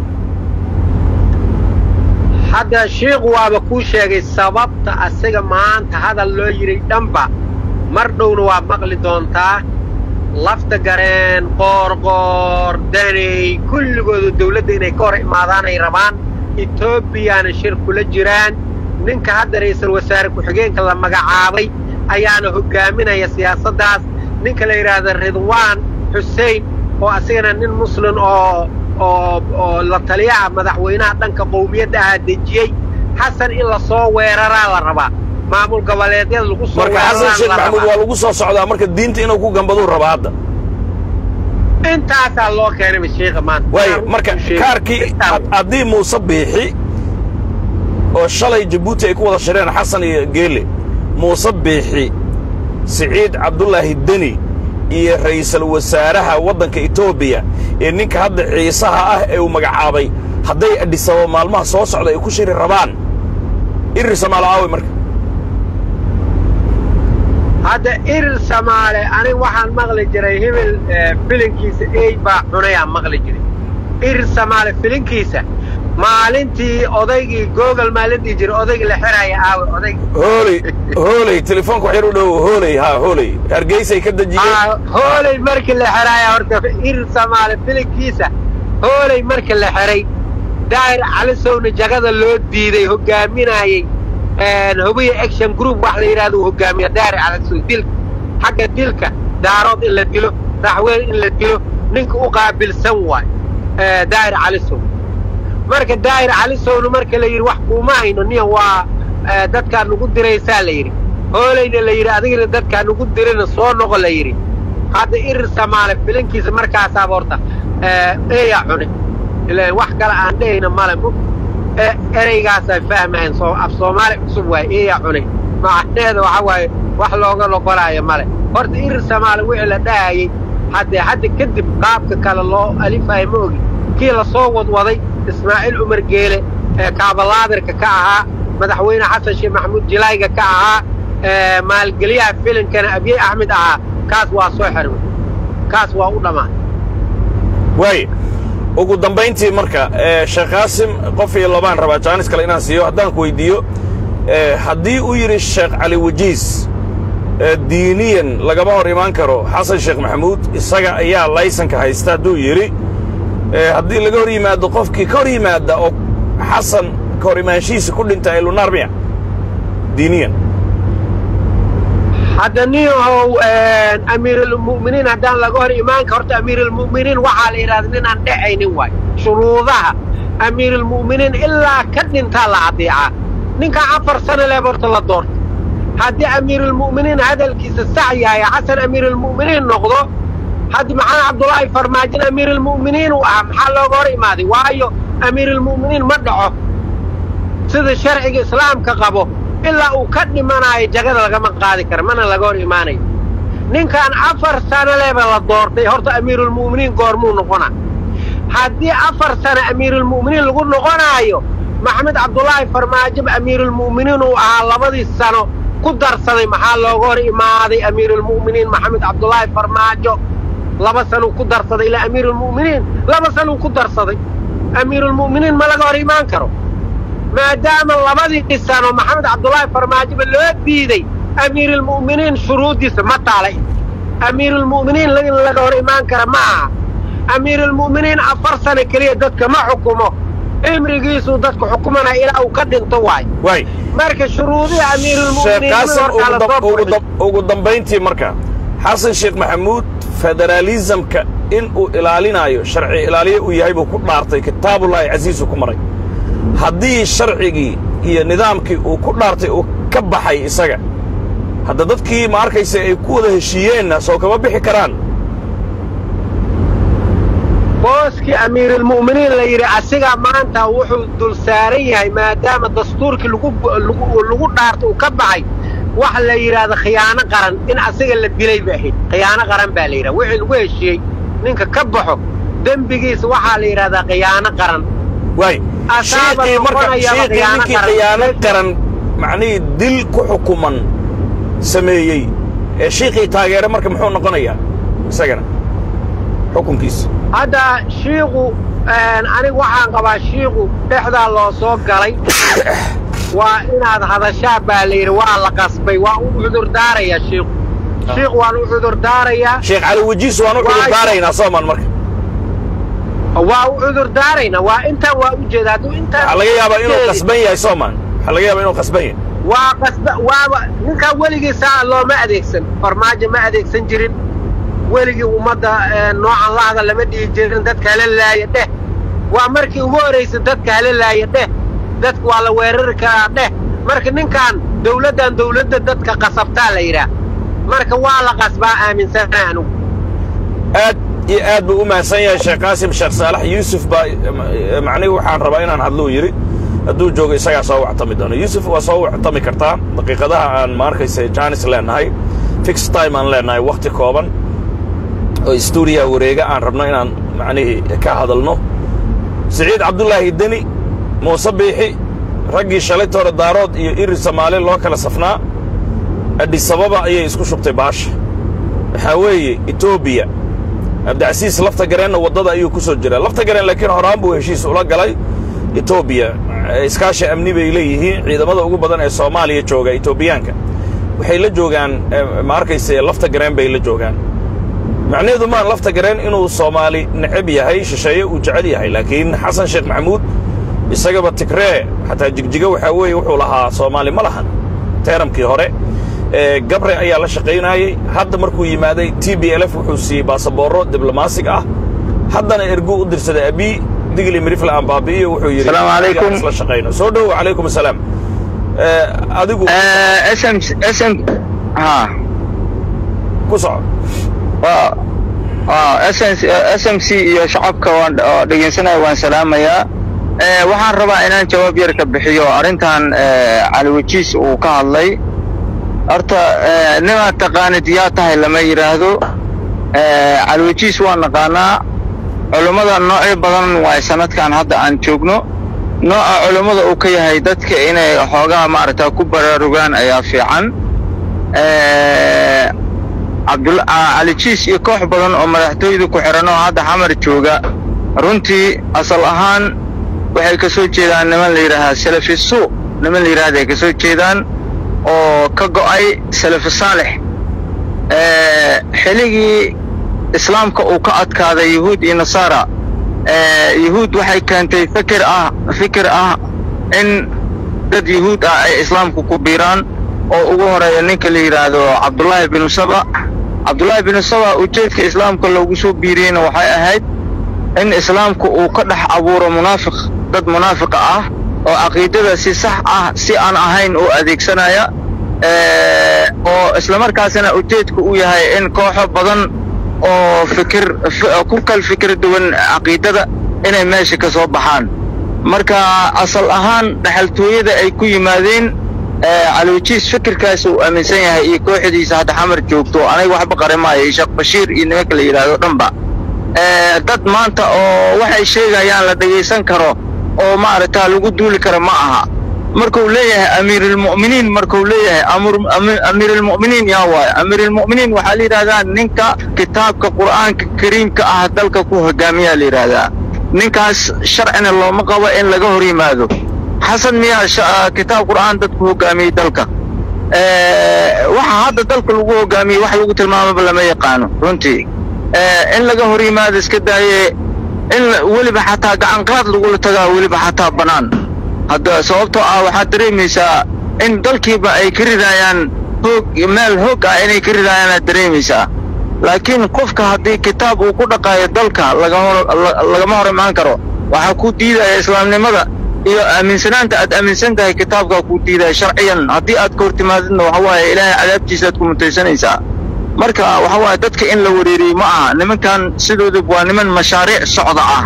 hadda shiikhu waaba kuu sheegay sababta asiga maanta hadal loo yidhay dhanba mar dhowna waa maqli doontaa lafta gareen qoorqoor daney kulligooda dawladda inay ka hor imaadaan ay rabaan etoobiyana shir kula jiraan ninka hadda ra'iisul wasaare ku-xigeenka la magacaabay ayaana hoggaaminaya siyaasaddaas ninka la yidhaahda ridwaan xusein oo asigana nin muslim oo oo oo la taliyaha madaxweynaha dhanka qowmiyadda ahaa dejiyey xasan in la soo weeraraa la rabaa maamul goboleedyada lagu soo marka xasan sheekh maxamuud waa lagu soo socdaa marka diinta inuu ku gambaduu rabaa hadda intaasaa loo keenayba sheikha maanta waayo marka kaarkii haddii muuse biixi oo shalay jabuuti ay ku wada shireen xasan iyo geele muuse biixi siciid cabdulaahi deni iyo ra'iisul wasaaraha waddanka etoobiya ee ninka hadda ciisaha ah ee uu magacaabay hadday adhisaba maalmaha soo socda ay ku shiri rabaan irir samaalo aawe marka hadda irir samaale aniga waxaan maqli jiray hebel filinkiisa ey baa cunayaan maqli jiray irir samaale filinkiisa maalintii odaygii google maalintii jira odaygii la xiraaya aawe odayg hooley hooley telefoonka wax yar u dhow hooley haa hooley hargeysay ka dejiyeen hooley markii la xiraaya horta irir samaale filinkiisa hooley markii la xiray daahir calisowna jagada loo diiday hoggaaminaayey hubiya action group wax la yidhahdo uu hoggaamiya daahir calisow dilka xagga dilka daarood in la dilo raxween in la dilo ninka u qaabilsan waay daahir calisow marka daahir calisowna marka la yidhi wax kuuma hayno niya waa dadkaa nugu diraysaa la yidhi hoolayna la yidhi adigana dadkaa nugu dirina soo noqo la yidhi hadda irir samaale filankiisa markaasaaba horta eeyaa cune ilaan wax kale aan dhehayna male ereygaasay fahmahayn af soomaali cusub waay eeyaa cune macneeda waxa waaye wax looga noqonaayo male horta irir samaale wixii la dhahayey haddee hadda kadib qaabka kale loo alifayo ma ogi kii la soo wadwaday ismaaciil cumar geele ee kaabalaadirka ka ahaa madaxweyne xasan sheekh maxamuud jilayga ka ahaa maalgeliyaha filinkana abyey axmed ahaa kaas waa soo xirmay kaas waa u dhammaan waay ugu dambayntii marka sheekh qaasim qof iyo labaan rabaa jaanis kale inaan siiyo haddaan ku weyddiiyo haddii uu yidhi sheekh cali wajiis diiniyan lagama hor imaan karo xasan sheekh maxamuud isaga ayaa laysanka haysta hadduu yidhi haddii laga hor yimaado qofkii ka hor yimaadda oo xasan ka hor imaanshihiisa ku dhinta ee lunaar miya diiniyan hadda niyahow amiirulmu'miniin haddaan laga hor imaanka horta amiirulmu'miniin waxaa la yidhahda ninaan dhexaynin waay shuruudaha amiirulmu'miniin ilaa ka dhintaa la adeecaa ninkaa afar sana leeb horta la doorta haddii amiirulmu'miniin hadalkiisa sax yahay xasan amiirulmu'miniin noqdo haddi maxamed cabdulaahi farmaajin amiirulmu'miniin uu ahaa maxaa looga hor imaaday waayo amiirulmu'miniin ma dhaco sida sharciga islaamka qabo ilaa uu ka dhimanaayo jagada lagama qaadi kara mana laga hor imaanayo ninkan afar sano leba la doortay horta amiirulmu'miniin goormuu noqonaa haddii afar sano amiirulmu'miniin lagu noqonaayo maxamed cabdulaahi farmaajo amiirulmu'miniin uu ahaa labadii sano ku darsaday maxaa looga hor imaaday amiirulmu'miniin maxamed cabdulaahi farmaajo laba sanuu ku darsaday ilaa amiirulmu'miniin laba sanuu ku darsaday amiirulmu'miniin ma laga hor imaan karo maadaama labadii sano maxamed cabdulaahi farmaajoba loo diiday amiirulmu'miniin shuruuddiisa ma taalay amiirulmu'miniin in laga hor imaan kara ma aha amiirulmu'miniin afar sano keliya dadka ma xukumo cimrigiisuu dadka xukumanaya ilaa uu ka dhinto waay waay marka shuruudihii sheekh amiirulmu'miniin qaasim hortaa la soo ugu furdhay dam- ugu dambayntii marka xasan sheekh maxamuud federaalisamka in uu ilaalinaayo sharci ilaaliye uu yahay buu ku dhaartay kitaabullaahi casiisuu ku maray haddii sharcigii iyo nidaamkii uu ku dhaartay uu ka baxay isaga hadda dadkii ma arkaysa ay ku wada heshiiyeenna soo kama bixi karaan booskii amiirulmu'miniin la yidhi asigaa maanta wuxuu dul saaran yahay maadaama dastuurkii lagu lagu lagu dhaarta uu ka baxay waxa la yidhaahda khiyaano qaran in asiga la dilay ba ahayd khiyaano qaran baa la yidhaha wixii lagu heshiiyey ninka ka baxo dembigiisa waxaa la yidhahdaa khiyaano qaran waay Asaaba shiiqii marka noqonaya shiiqii khiyaano ninkii qaran. khiyaano qaran macnihii dil ku xukuman sameeyey ee shiiqii taageere marka muxuu noqonayaa isagana xukunkiisa hadda shiiku aniga waxaan qabaa shiiku dhexdaa loo soo galay waa inaad hadashaa baa la yidhi waa la qasbay waa u cudurdaarayaa shiiku shiiku waan u cudurdaarayaa sheekh cali wajiis waan u Waay. cudurdaaraynaa soomaan marka waa u cudurdaaraynaa waa intaan waa u jeeda hadduu intaan waxaa laga yaabaa inuu jeedin, qasban yahay soomaan waxaa laga yaabaa inuu qasban yahay waa qasba waaba ninkaa weligiisaa looma adeegsan farmaajo ma adeegsan jirin weligii ummadda eh, noocan lahda lama dhihi jirin dadka hala laaya dheh waa markii ugu horraysay dadka hala laaya dheh dadka waa la weerari karaa dheh marka ninkan dawladdan dawladda dadka qasabtaa la yidhaah marka waa la qasbaa aaminsanahay anugu aad iyo aad buu u mahadsan yahay sheekh qaasim sheekh saalax yuusuf baa eh, macnihi waxaan rabaa inaan hadluu yidhi hadduu joogo isagaa soo wactami doono yuusuf waa soo wactami kartaa daqiiqadaha aan ma arkaysa jaanis leenahay fix time aan leenahay wakhti kooban oo stuudiyaha wareega aan rabno inaan macnihii ka hadalno siciid cabdullaahi deni muuse biixi raggii shalayta hore daarood iyo iri soomaali loo kala safnaa adhisababa ayay isku shubtay baasha waxaa weeye etoobiya cabdicasiis lafta gareenna waddada ayuu ku soo jiraa lafta gareen laakiin horaan buu heshiis ula galay etoobiya iskaashi amni bay leeyihiin ciidamada ugu badan ee soomaaliya jooga etoobiyaanka waxay la joogaan eh, ma arkayse lafta gareen bay la joogaan macnaheedu maan lafta gareen inuu soomaali necab yahay shisheeye uu jecel yahay laakiin xasan sheekh maxamuud isagaba tigree xataa jigjiga waxaa weeye wuxuu lahaa soomaali ma lahan teeramkii hore gabre ayaa la shaqaynayey hadda markuu yimaaday t b l f wuxuu siiyey baasaboorro diblomaasig ah haddana erguu u dirsaday abii digli mirifle aan baabi'iyo wuxuu yidhi Salaamu calaykum. isla shaqayno soo dhowo calaykum asalaam adigu sm sm ha ku soco waa waa sm sm c iyo shacabka waan oo dhegaysanaya waan salaamayaa Eh, waxaan rabaa inaan jawaab yar ka bixiyo arrintan eh, cali wajiis uu ka hadlay horta eh, nimaad taqaanid yaa tahay lama yidhaahdo Eh, cali wajiis waa naqaanaa culummada noocyo badan waay sanadkan hadda aan joogno nooca culummada uu ka yahay dadka inay xoogaa maaragta ku baraarugaan ayaa fiican Eh, cabdul ah, cali jiis iyo koox badan oo madaxtooyada ku xihan oo hadda xamar jooga runtii asal ahaan waxay ka soo jeedaan niman la yidhaahaa salafi suu niman la yidhahda ay ka soo jeedaan oo ka go'ay salafi saalix Eh, xiligii islaamka uu ka adkaaday yuhuud iyo nasaara eh, yuhuud waxay keentay fikir ah fikir ah in dad yuhuud ah ay islaamku ku biiraan oo ugu horeeya ninka la yidhaahdo cabdullaahi binu saba cabdullaahi binu saba ujeedka islaamka loogu soo biiriyeyna waxay ahayd in islaamku uu ka dhex abuuro munaafiq dad munaafiqa ah oo caqiidada si sax ah si aan ahayn u adeegsanaya eh, oo islamarkaasina ujeedku uu yahay in kooxo badan oo fikir fi- ku kal fikir duwan caqiidada inay meesha ka soo baxaan marka asal ahaan dhexaltooyada ay ku yimaadeen eh, caliwajiis fikirkaas uu aaminsan yahay iyo kooxdiisa hadda xamar joogto aniga waxba qari maayo iyo sheekh bashiir iyo nimanka la yidhaahdo dhanba Eh, dad maanta oo waxay sheegayaan la dhegaysan karo oo maaragta lagu duuli karo ma aha markuu leeyahay amiirulmu'miniin markuu leeyahay amur- ami- amiirulmu'miniin yaa waayo amiirulmu'miniin waxaa la yidhahdaa ninka kitaabka qur'aanka kariimka ah dalka ku hogaamiyaa la yidhaahdaa ninkaas sharcina looma qabo in laga hor yimaado xasan miyaa sha- kitaab qur'aan dad ku hogaamiyey dalka Eh, waxa hadda dalka lagu hogaamiyey wax lagu tilmaamaba lama yaqaano runtii Eh, in laga hor yimaado iska daaye in la- weliba xataa gacanqaad lagula tagaa weliba xataa bannaan hadda sababtoo ah waxaad dareemaysaa in dalkiiba ay ka ridayaan hoog meel hoog ah inay ka ridayaan aad dareemaysaa laakiin qofka haddii kitaab uu ku dhaqaayo dalka laga hor la- lagama hor imaan karo waxaa ku diidaya islaamnimada iyo aaminsanaanta aad aaminsan tahay kitaabkaa ku diidaya sharciyan haddii aad ka hor timaadidna waxa waaye ilaahay cadaabtiisa aad ku mutaysanaysaa marka waxa waaye dadka in la wareeriyey ma aha nimankan sidooda waa niman mashaariic socda ah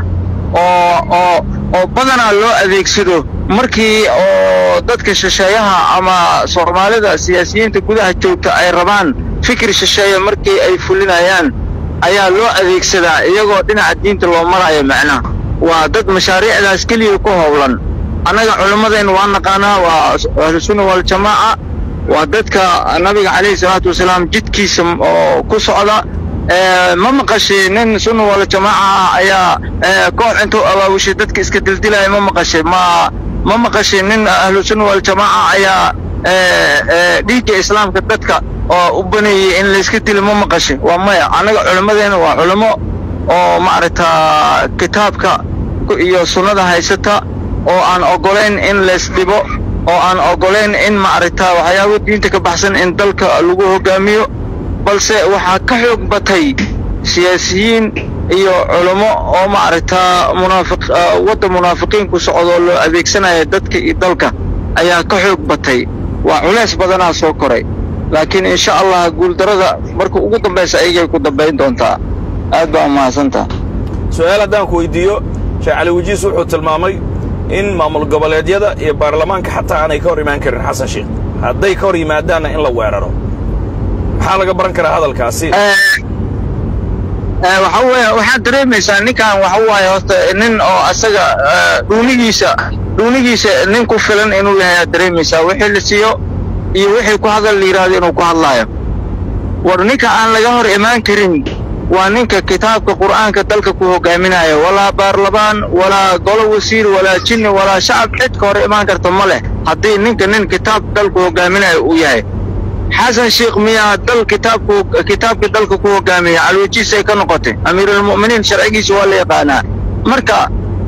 oo oo oo badanaa loo adeegsado markii oo dadka shisheeyaha ama soomaalida siyaasiyiinta gudaha joogta ay rabaan fikir shisheeye markii ay fulinayaan ayaa loo adeegsadaa iyagoo dhinaca diinta loo marayo macnaha waa dad mashaariicdaas keliya ku howlan annaga culimmadeenna waa naqaanaa waa ahlusunna waljamaaca waa dadka nabiga calayhi salaatu wasalaam jidkiisa oo ku socda Eh, ma maqashay nin sunna wala jamaaca ah ayaa eh, koox intuu abaabushay dadka iska dildilaya ma maqashay ma ma maqashay nin ahlu sunna wal jamaaca ayaa eh, eh, dhiigga islaamka dadka oo u baneeyey in layska dilo ma maqashay waa maya annaga culimmadeena waa culimo oo maaragta kitaabka ku- iyo sunnada haysata oo aan ogolayn in laysdhibo oo aan ogolayn in maaragta waxyaabo diinta ka baxsan in dalka lagu hogaamiyo balse waxaa ka xoog batay siyaasiyiin iyo culummo oo maaragtaa munaafiq ah, wadda munaafiqiin ku socdoo loo adeegsanaya dadka iyo dalka ayaa ka xoog batay waa culays badanaa soo koray laakiin insha allah guuldarada marka ugu dambaysa ayagay ku dambayn doontaa aad baa mahadsantaha su-aal haddaan ku weydiiyo sheekh cali wajiis wuxuu tilmaamay in maamul goboleedyada iyo baarlamaanka xataa aanay ka hor imaan karin xasan sheekh hadday ka hor yimaadaanna in la weeraro maxaa laga baran karaa hadalkaasi Eh, waxa weeye waxaad dareemaysaa ninkan waxa waaye horta nin oo asaga eh, dhuunigiisa dhuunigiisa nin ku filan inuu yahay aad dareemaysaa wixii la siiyo iyo wixii ku hadal la yidhaahdo inuu ku hadlaayo war ninka aan laga hor imaan karin waa ninka kitaabka qur'aanka dalka ku hogaaminayo walaa baarlamaan walaa golo wasiir walaa jinni walaa shacab cid ka hor imaan karta ma leh haddii ninka nin kitaab dalku hogaaminayo uu yahay xasan sheekh miyaa dal kitaabku kitaabka dalka ku hogaamiya calwajiis ay ka noqotay amiirulmu'miniin sharcigiisa waa la yaqaanaa marka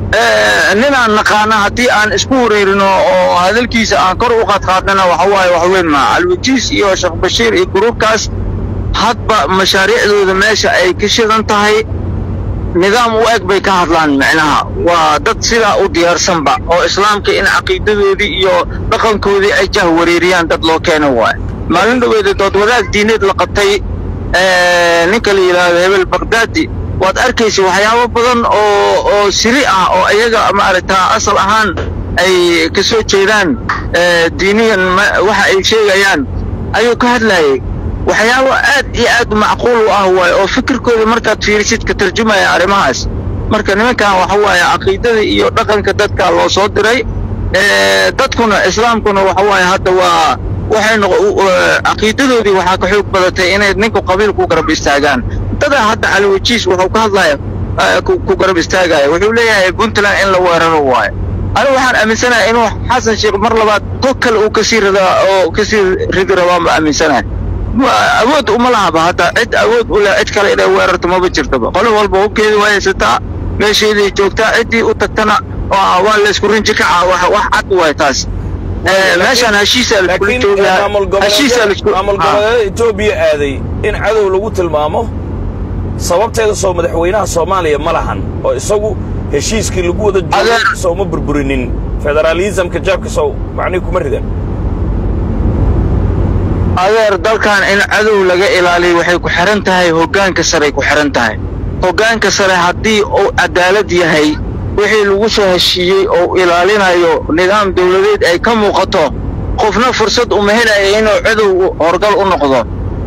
ninaan naqaana haddii aan isku wareerino oo hadalkiisa aan kor u qaadqaadnana waxa waaye wax weyn maa alwajiis iyo sheekh bashiir iyo gruubkaas hadba mashaariicdooda meesha ay ka shidan tahay nidaam u eg bay ka hadlaan micnaha waa dad sidaa u diyaarsanba oo islaamka in caqiidadoodii iyo dhaqankoodii ay jah wareeriyaan dad loo keena waaye maalin dhoweeda dood wadaag diineed la qabtay ninka la yidhaahdo hebel bagdaadi waad arkaysa waxyaabo badan oo oo siri ah oo iyaga maaragtaa asal ahaan ay ka soo jeedaan diiniyan waxa ay sheegayaan ayuu ka hadlayay waxyaabo aad iyo aad macquul u ah waaye oo fikirkooda markaad fiirisid ka tarjumaya arrimahaas marka nimankan waxa waaye caqiidada iyo dhaqanka dadka loo soo diray dadkuna islaamkuna waxa waaye hadda waa waxay caqiidadoodii waxaa ka xoog badatay inay ninku qabiil ku garab istaagaan dadaa hadda caliwajiis wuxuu ka hadlaya ku garab istaagaya wuxuu leeyahay puntland in la weeraro waayo anigu waxaan aaminsanahay inuu xasan sheekh mar labaad hog kale uu kasii ridaa oo kasii ridi rabaan ba aaminsanahay awood uma lahaba hadda cid awood u leh cid kale inay weerarto maba jirtaba qolo walba hubkeedii waa haysataa meesheedii joogtaa ciddii u tagtana waa laysku rinji kacaa wax cad waay taas meeshaan heshiisaa laiskula joogaa heshiisaa laisku maamul goboleeda etoobiya aaday in cadow lagu tilmaamo sababteeda soo madaxweynaha soomaaliya ma lahan oo isagu heshiiskii lagu wada joogay soo ma burburinin federaalisamka jaabka sow macnihi kuma ridan adeer dalkan in cadow laga ilaaliyo waxay ku xihan tahay hoggaanka saray ku xihan tahay hoggaanka sare haddii uu cadaalad yahay wixii lagu soo heshiiyey oo ilaalinayo nidaam dawladeed ay ka muuqato qofna fursad uma helaya inuu cadow horgal u noqdo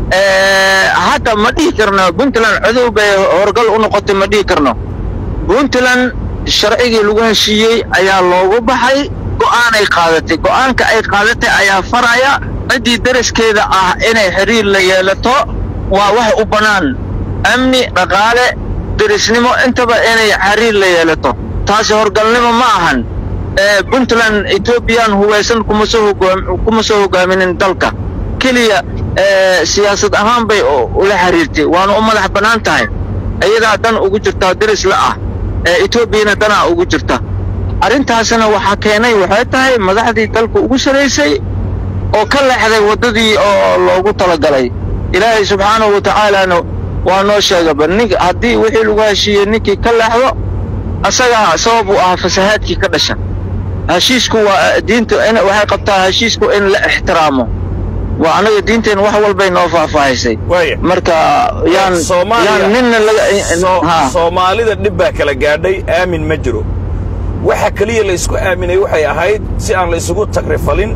hadda ma dhihi karno puntland cadow bay horgal u noqotay ma dhihi karno puntland sharcigii lagu heshiiyey ayaa loogu baxay go'aanay qaadatay go'aanka ay qaadatay ayaa faraya ciddii daraskeeda ah inay xidhiir la yeelato waa wax u bannaan amni dhaqaale derisnimo intaba inay xiriir la yeelato taasi horgalnimo ma ahan puntland etoobiyaan hubaysan kuma soo kuma soo hogaaminin dalka keliya siyaasad ahaan bay ula xiriirtay waana u madax bannaan tahay iyadaa dan ugu jirtaa deris la ah etoobiyana danaa ugu jirta arrintaasna waxaa keenay waxay tahay madaxdii dalka ugu saraysay oo ka leexday waddadii oo loogu talagalay ilaahay subxaanahu wa tacaalaana waa noo sheegaba nin haddii wixii lagu heshiiyey ninkii ka leexdo asagaa sabab u ah fasahaadkii ka dhasha heshiisku waa diinta waxay qabtaa heshiisku in la ixtiraamo waa annaga diinteen wax walbay noo faahfaahisay marka yaan yaan ninna laga soomaalida dhib baa kala gaadhay aamin ma jiro waxa keliya la isku aaminay waxay ahayd si aan la isugu tagrifalin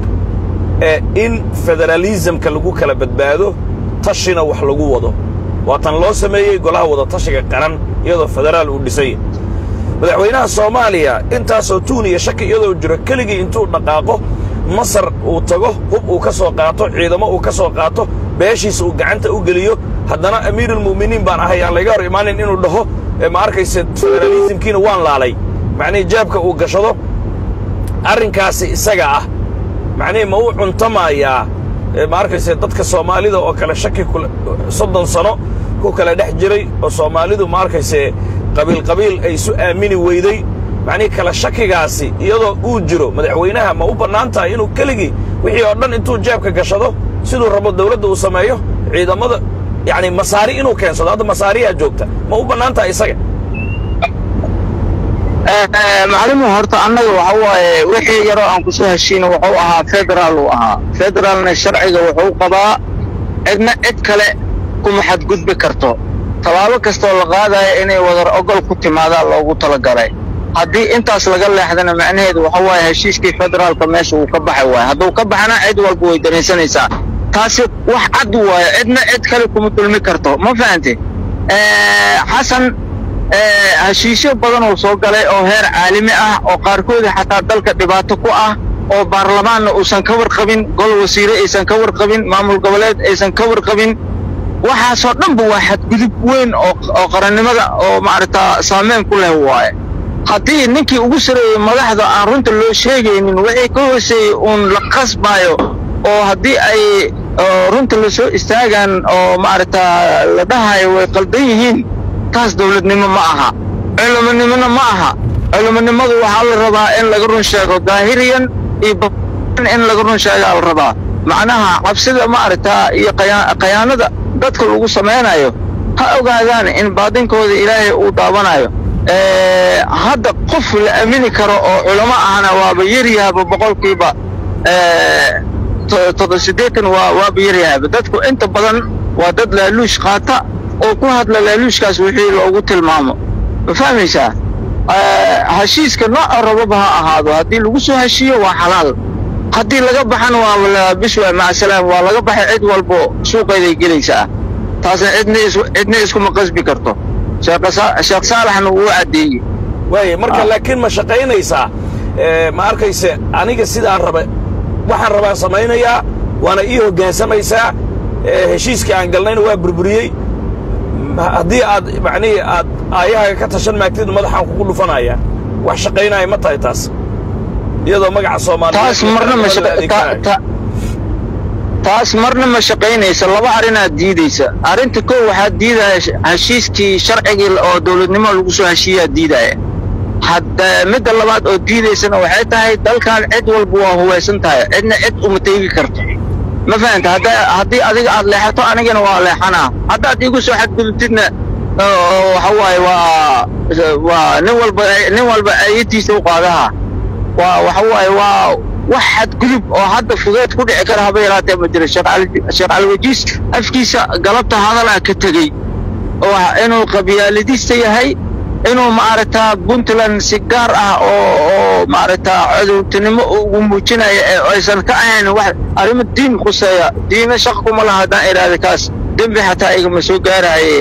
ee in federaalisamka lagu kala badbaado tashina wax lagu wado waa tan loo sameeyey golaha wada tashiga qaran iyadoo federaal uu dhisay madaxweynaha soomaaliya intaasoo tuun iyo shaki iyadoo jiro keligii intuu dhaqaaqo masar uu tago hub uu ka soo qaato ciidamo uu ka soo qaato beeshiisa uu gacanta u geliyo haddana amiiruulmu'miniin baan ahay aan layga hor imaanin inuu dhaho ma arkayse federaalisimkiina waan laalay macnihii jaabka uu gashado arrinkaasi isaga ah macnihii ma u cuntamayaa ma arkayse dadka soomaalida oo kale shaki soddon sano ku kala dhex jiray oo soomaalidu ma arkayse qabiilqabiil ay isu aamini weyday macnihii kala shakigaasi iyadoo uu jiro madaxweynaha ma u bannaan tahay inuu keligii wixii oo dhan intuu jeebka gashado siduu rabo dawladda uu sameeyo ciidamada yacni masaari inuu keensado hadda masaariyaa joogta ma u bannaan tahay isaga maclimu horta annaga waxa waaye wixii yaroo aan kusoo heshiina wuxuu ahaa federaal uu ahaa federaalna sharciga wuxuu qabaa cidna cid kale kuma xadgudbi karto tallaabo kastoo la qaadaya inay wadar ogol ku timaadaa loogu talagalay haddii intaas laga leexdana macnaheedu waxa waaye heshiiskii federaalka meesha uu ka baxay waaye hadduu ka baxana cid walba way danaysanaysaa taasi wax cad waaye cidna cid kale kuma dulmi karto ma fahante xasan heshiisyo badan uu soo galay oo heer caalami ah oo qaarkoodii xataa dalka dhibaato ku ah oo baarlamaanna uusan ka warqabin gol wasiire aysan ka warqabin maamul goboleed aysan ka warqabin waxaasoo dhanba waa xadgudub weyn oo qarannimada oo maaragtaa saameyn ku leh waaye haddii ninkii ugu sareeyey madaxda aan runta loo sheegaynin wixii ka hooseeyey uun la qasbaayo oo haddii ay runta la soo istaagaan oo maaragtaa la dhahayo way qaldan yihiin taas dawladnimo ma aha culamanimona ma aha culimonimadu waxaa la rabaa in laga run sheego daahiriyan iyo batin in laga run sheegaa la rabaa macnaha cabsida maaragtaa iyo khayaanada dadka lagu samaynayo ha ogaadaan in baadinkooda ilaahay uu daawanayo hadda qof la aamini karo oo culamo ahna waaba yaryahaba boqolkiiba siddeetan waa waaba yaryahaba dadku inta badan waa dad laaluush qaata oo ku hadla laaluushkaas wixii loogu tilmaamo ma fahmaysaa heshiiska nooca rababa ha ahaado haddii lagu soo heshiiyo waa xalaal haddii laga baxana waa biswa macasalaam waa laga baxay cid walbo suuqeeday gelaysaa taasna cidna cidna iskuma qasbi karto sheekh saalaxna wuu caddeeyey waaya marka laakiin ma shaqaynaysaa ma arkayse aniga sidaan raba waxaan rabaan samaynayaa waana ii hoggaansamaysaa heshiiskii aan galnayna waa burburiyey haddii aad macnihii aad aayahaaga ka tashan maagtid madaxaan kugu dhufanaya wax shaqaynaya ma tahay taas iyadoo magaca taas marna ma taas marna ma shaqaynaysa laba arrinaad diidaysa arrinta kow waxaad diidaya heshiiskii sharcigii oo dawladnimo lagu soo heshiiyaa diidaya hadda midda labaad oo diidaysana waxay tahay dalkan cid walba waa hubaysan tahay cidna cid uma teegi karto ma fahanta hadda haddii adiga aad leexato anigana waa leexanaa haddaad iigu soo xadgudubtidna waxa waaye waa waa nin walba nin walba ayadiisa u qaadaha waa waxa waaye waa wax xadgudub oo hadda fudeed ku dhici kara haba yaraatee ma jiro sheekh caliwajiis afkiisa galabta hadalaa ka tegey oo inuu qabyaaladiista yahay inuu maaragtaa puntland si gaar ah oo oo maaragtaa codowtinimo ugu muujinaya ee aysan ka ahayn wax arrimo diin khuseeya diina shaq kuma laha haddaan idhaahda kaas dembi xataa igama soo gaarahaye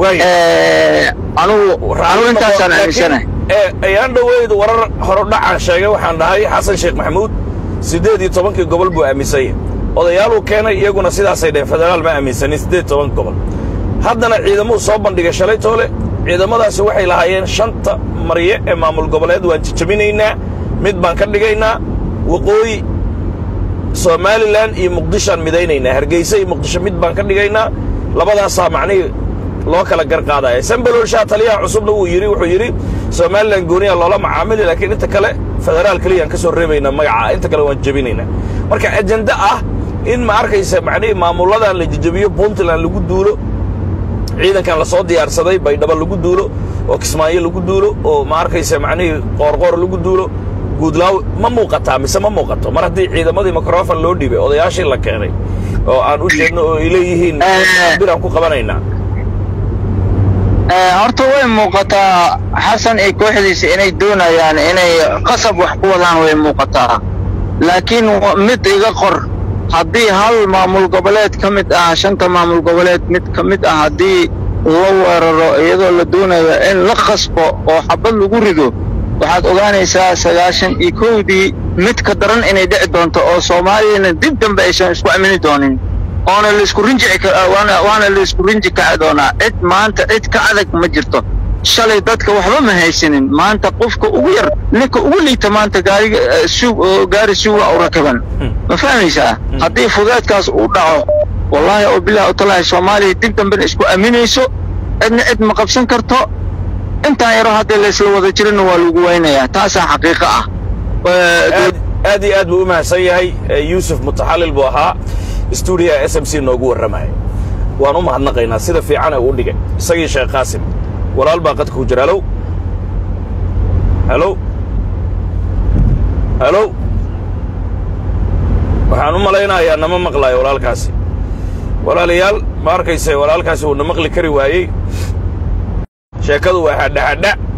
anugu anugu intaasaan aaminsanahay ayaan dhoweyd warar horodhacaan sheegay waxaan dhahay xasan sheekh maxamuud siddeed iyo tobankii gobol buu aaminsanya odayaaluu keenay iyaguna sidaasay dheheen federaal ma aaminsanin siddeed iyo toban gobol haddana ciidamuu soo bandhigay shalay toole ciidamadaasi waxay lahaayeen shanta marye ee maamul goboleed waan jijabinaynaa mid baan ka dhigaynaa waqooyi somalilan iyo muqdishoaan midaynaynaa hargeysa iyo muqdisho mid baan ka dhigaynaa labadaasaa macnihii loo kala gar qaadaya sambaloolshaa taliyaha cusubna wuu yidhi wuxuu yidhi somalilan gooniya loola macaamili laakiin inta kale federaal keliyaan ka soo reebaynaa magaca inta kale waan jebinaynaa marka ajende ah in ma arkaysa macnihii maamulladan la jejebiyo puntland lagu duulo ciidankan la soo diyaarsaday baydhabo lagu duulo oo kismaayo lagu duulo oo ma arkaysa macnihii qoorqoor lagu duulo guudlaaw ma muuqataa mise ma muuqato mar haddii ciidamadii mikrofon loo dhiibay odayaashii la keenay oo aan u jeedno oo ay leeyihiin biraan ku qabanaynaa horta way muuqataa xasan iyo kooxdiisa inay doonayaan inay qasab wax ku wadaan way muuqataa laakiin mid iga qor haddii hal maamul goboleed ka mid ah shanta maamul goboleed mid ka mid ah haddii la weeraro iyadoo la doonayo in la khasbo oo xabad lagu rido waxaad ogaanaysaa sagaashan iyo kowdii mid ka daran inay dhici doonto oo soomaaliyana dib dambe aysan isku amini doonin oona laisku rinji waana laisku rinji kaci doonaa cid maanta cid ka adag ma jirto shalay dadka waxba ma haysanin maanta qofka ugu yar ninka ugu liita maanta gaariga gaari suuga u rakaban ma fahmaysaa haddii fudeedkaas uu dhaco wallaahi oo bilahi utalahi soomaaliya dib dambena isku aaminayso cidna cid ma qabsan karto intaan yaro haddii laysla wada jirina waa lagu weynayaa taasaa xaqiiqo ah aad iyo aad buu u mahadsan yahay yuusuf mutaxallil buu ahaa stuudiyaha s m c noogu warramaya waan u mahadnaqaynaa sida fiican ee uu dhigay isagii sheekh qaasim walaal baa qadka ku jira halow halow halow waxaan u malaynayaa nama maqlaayo walaalkaasi walaalayaal ma arkayse walaalkaasi wuu na maqli kari waayey sheekadu waa hadhahadha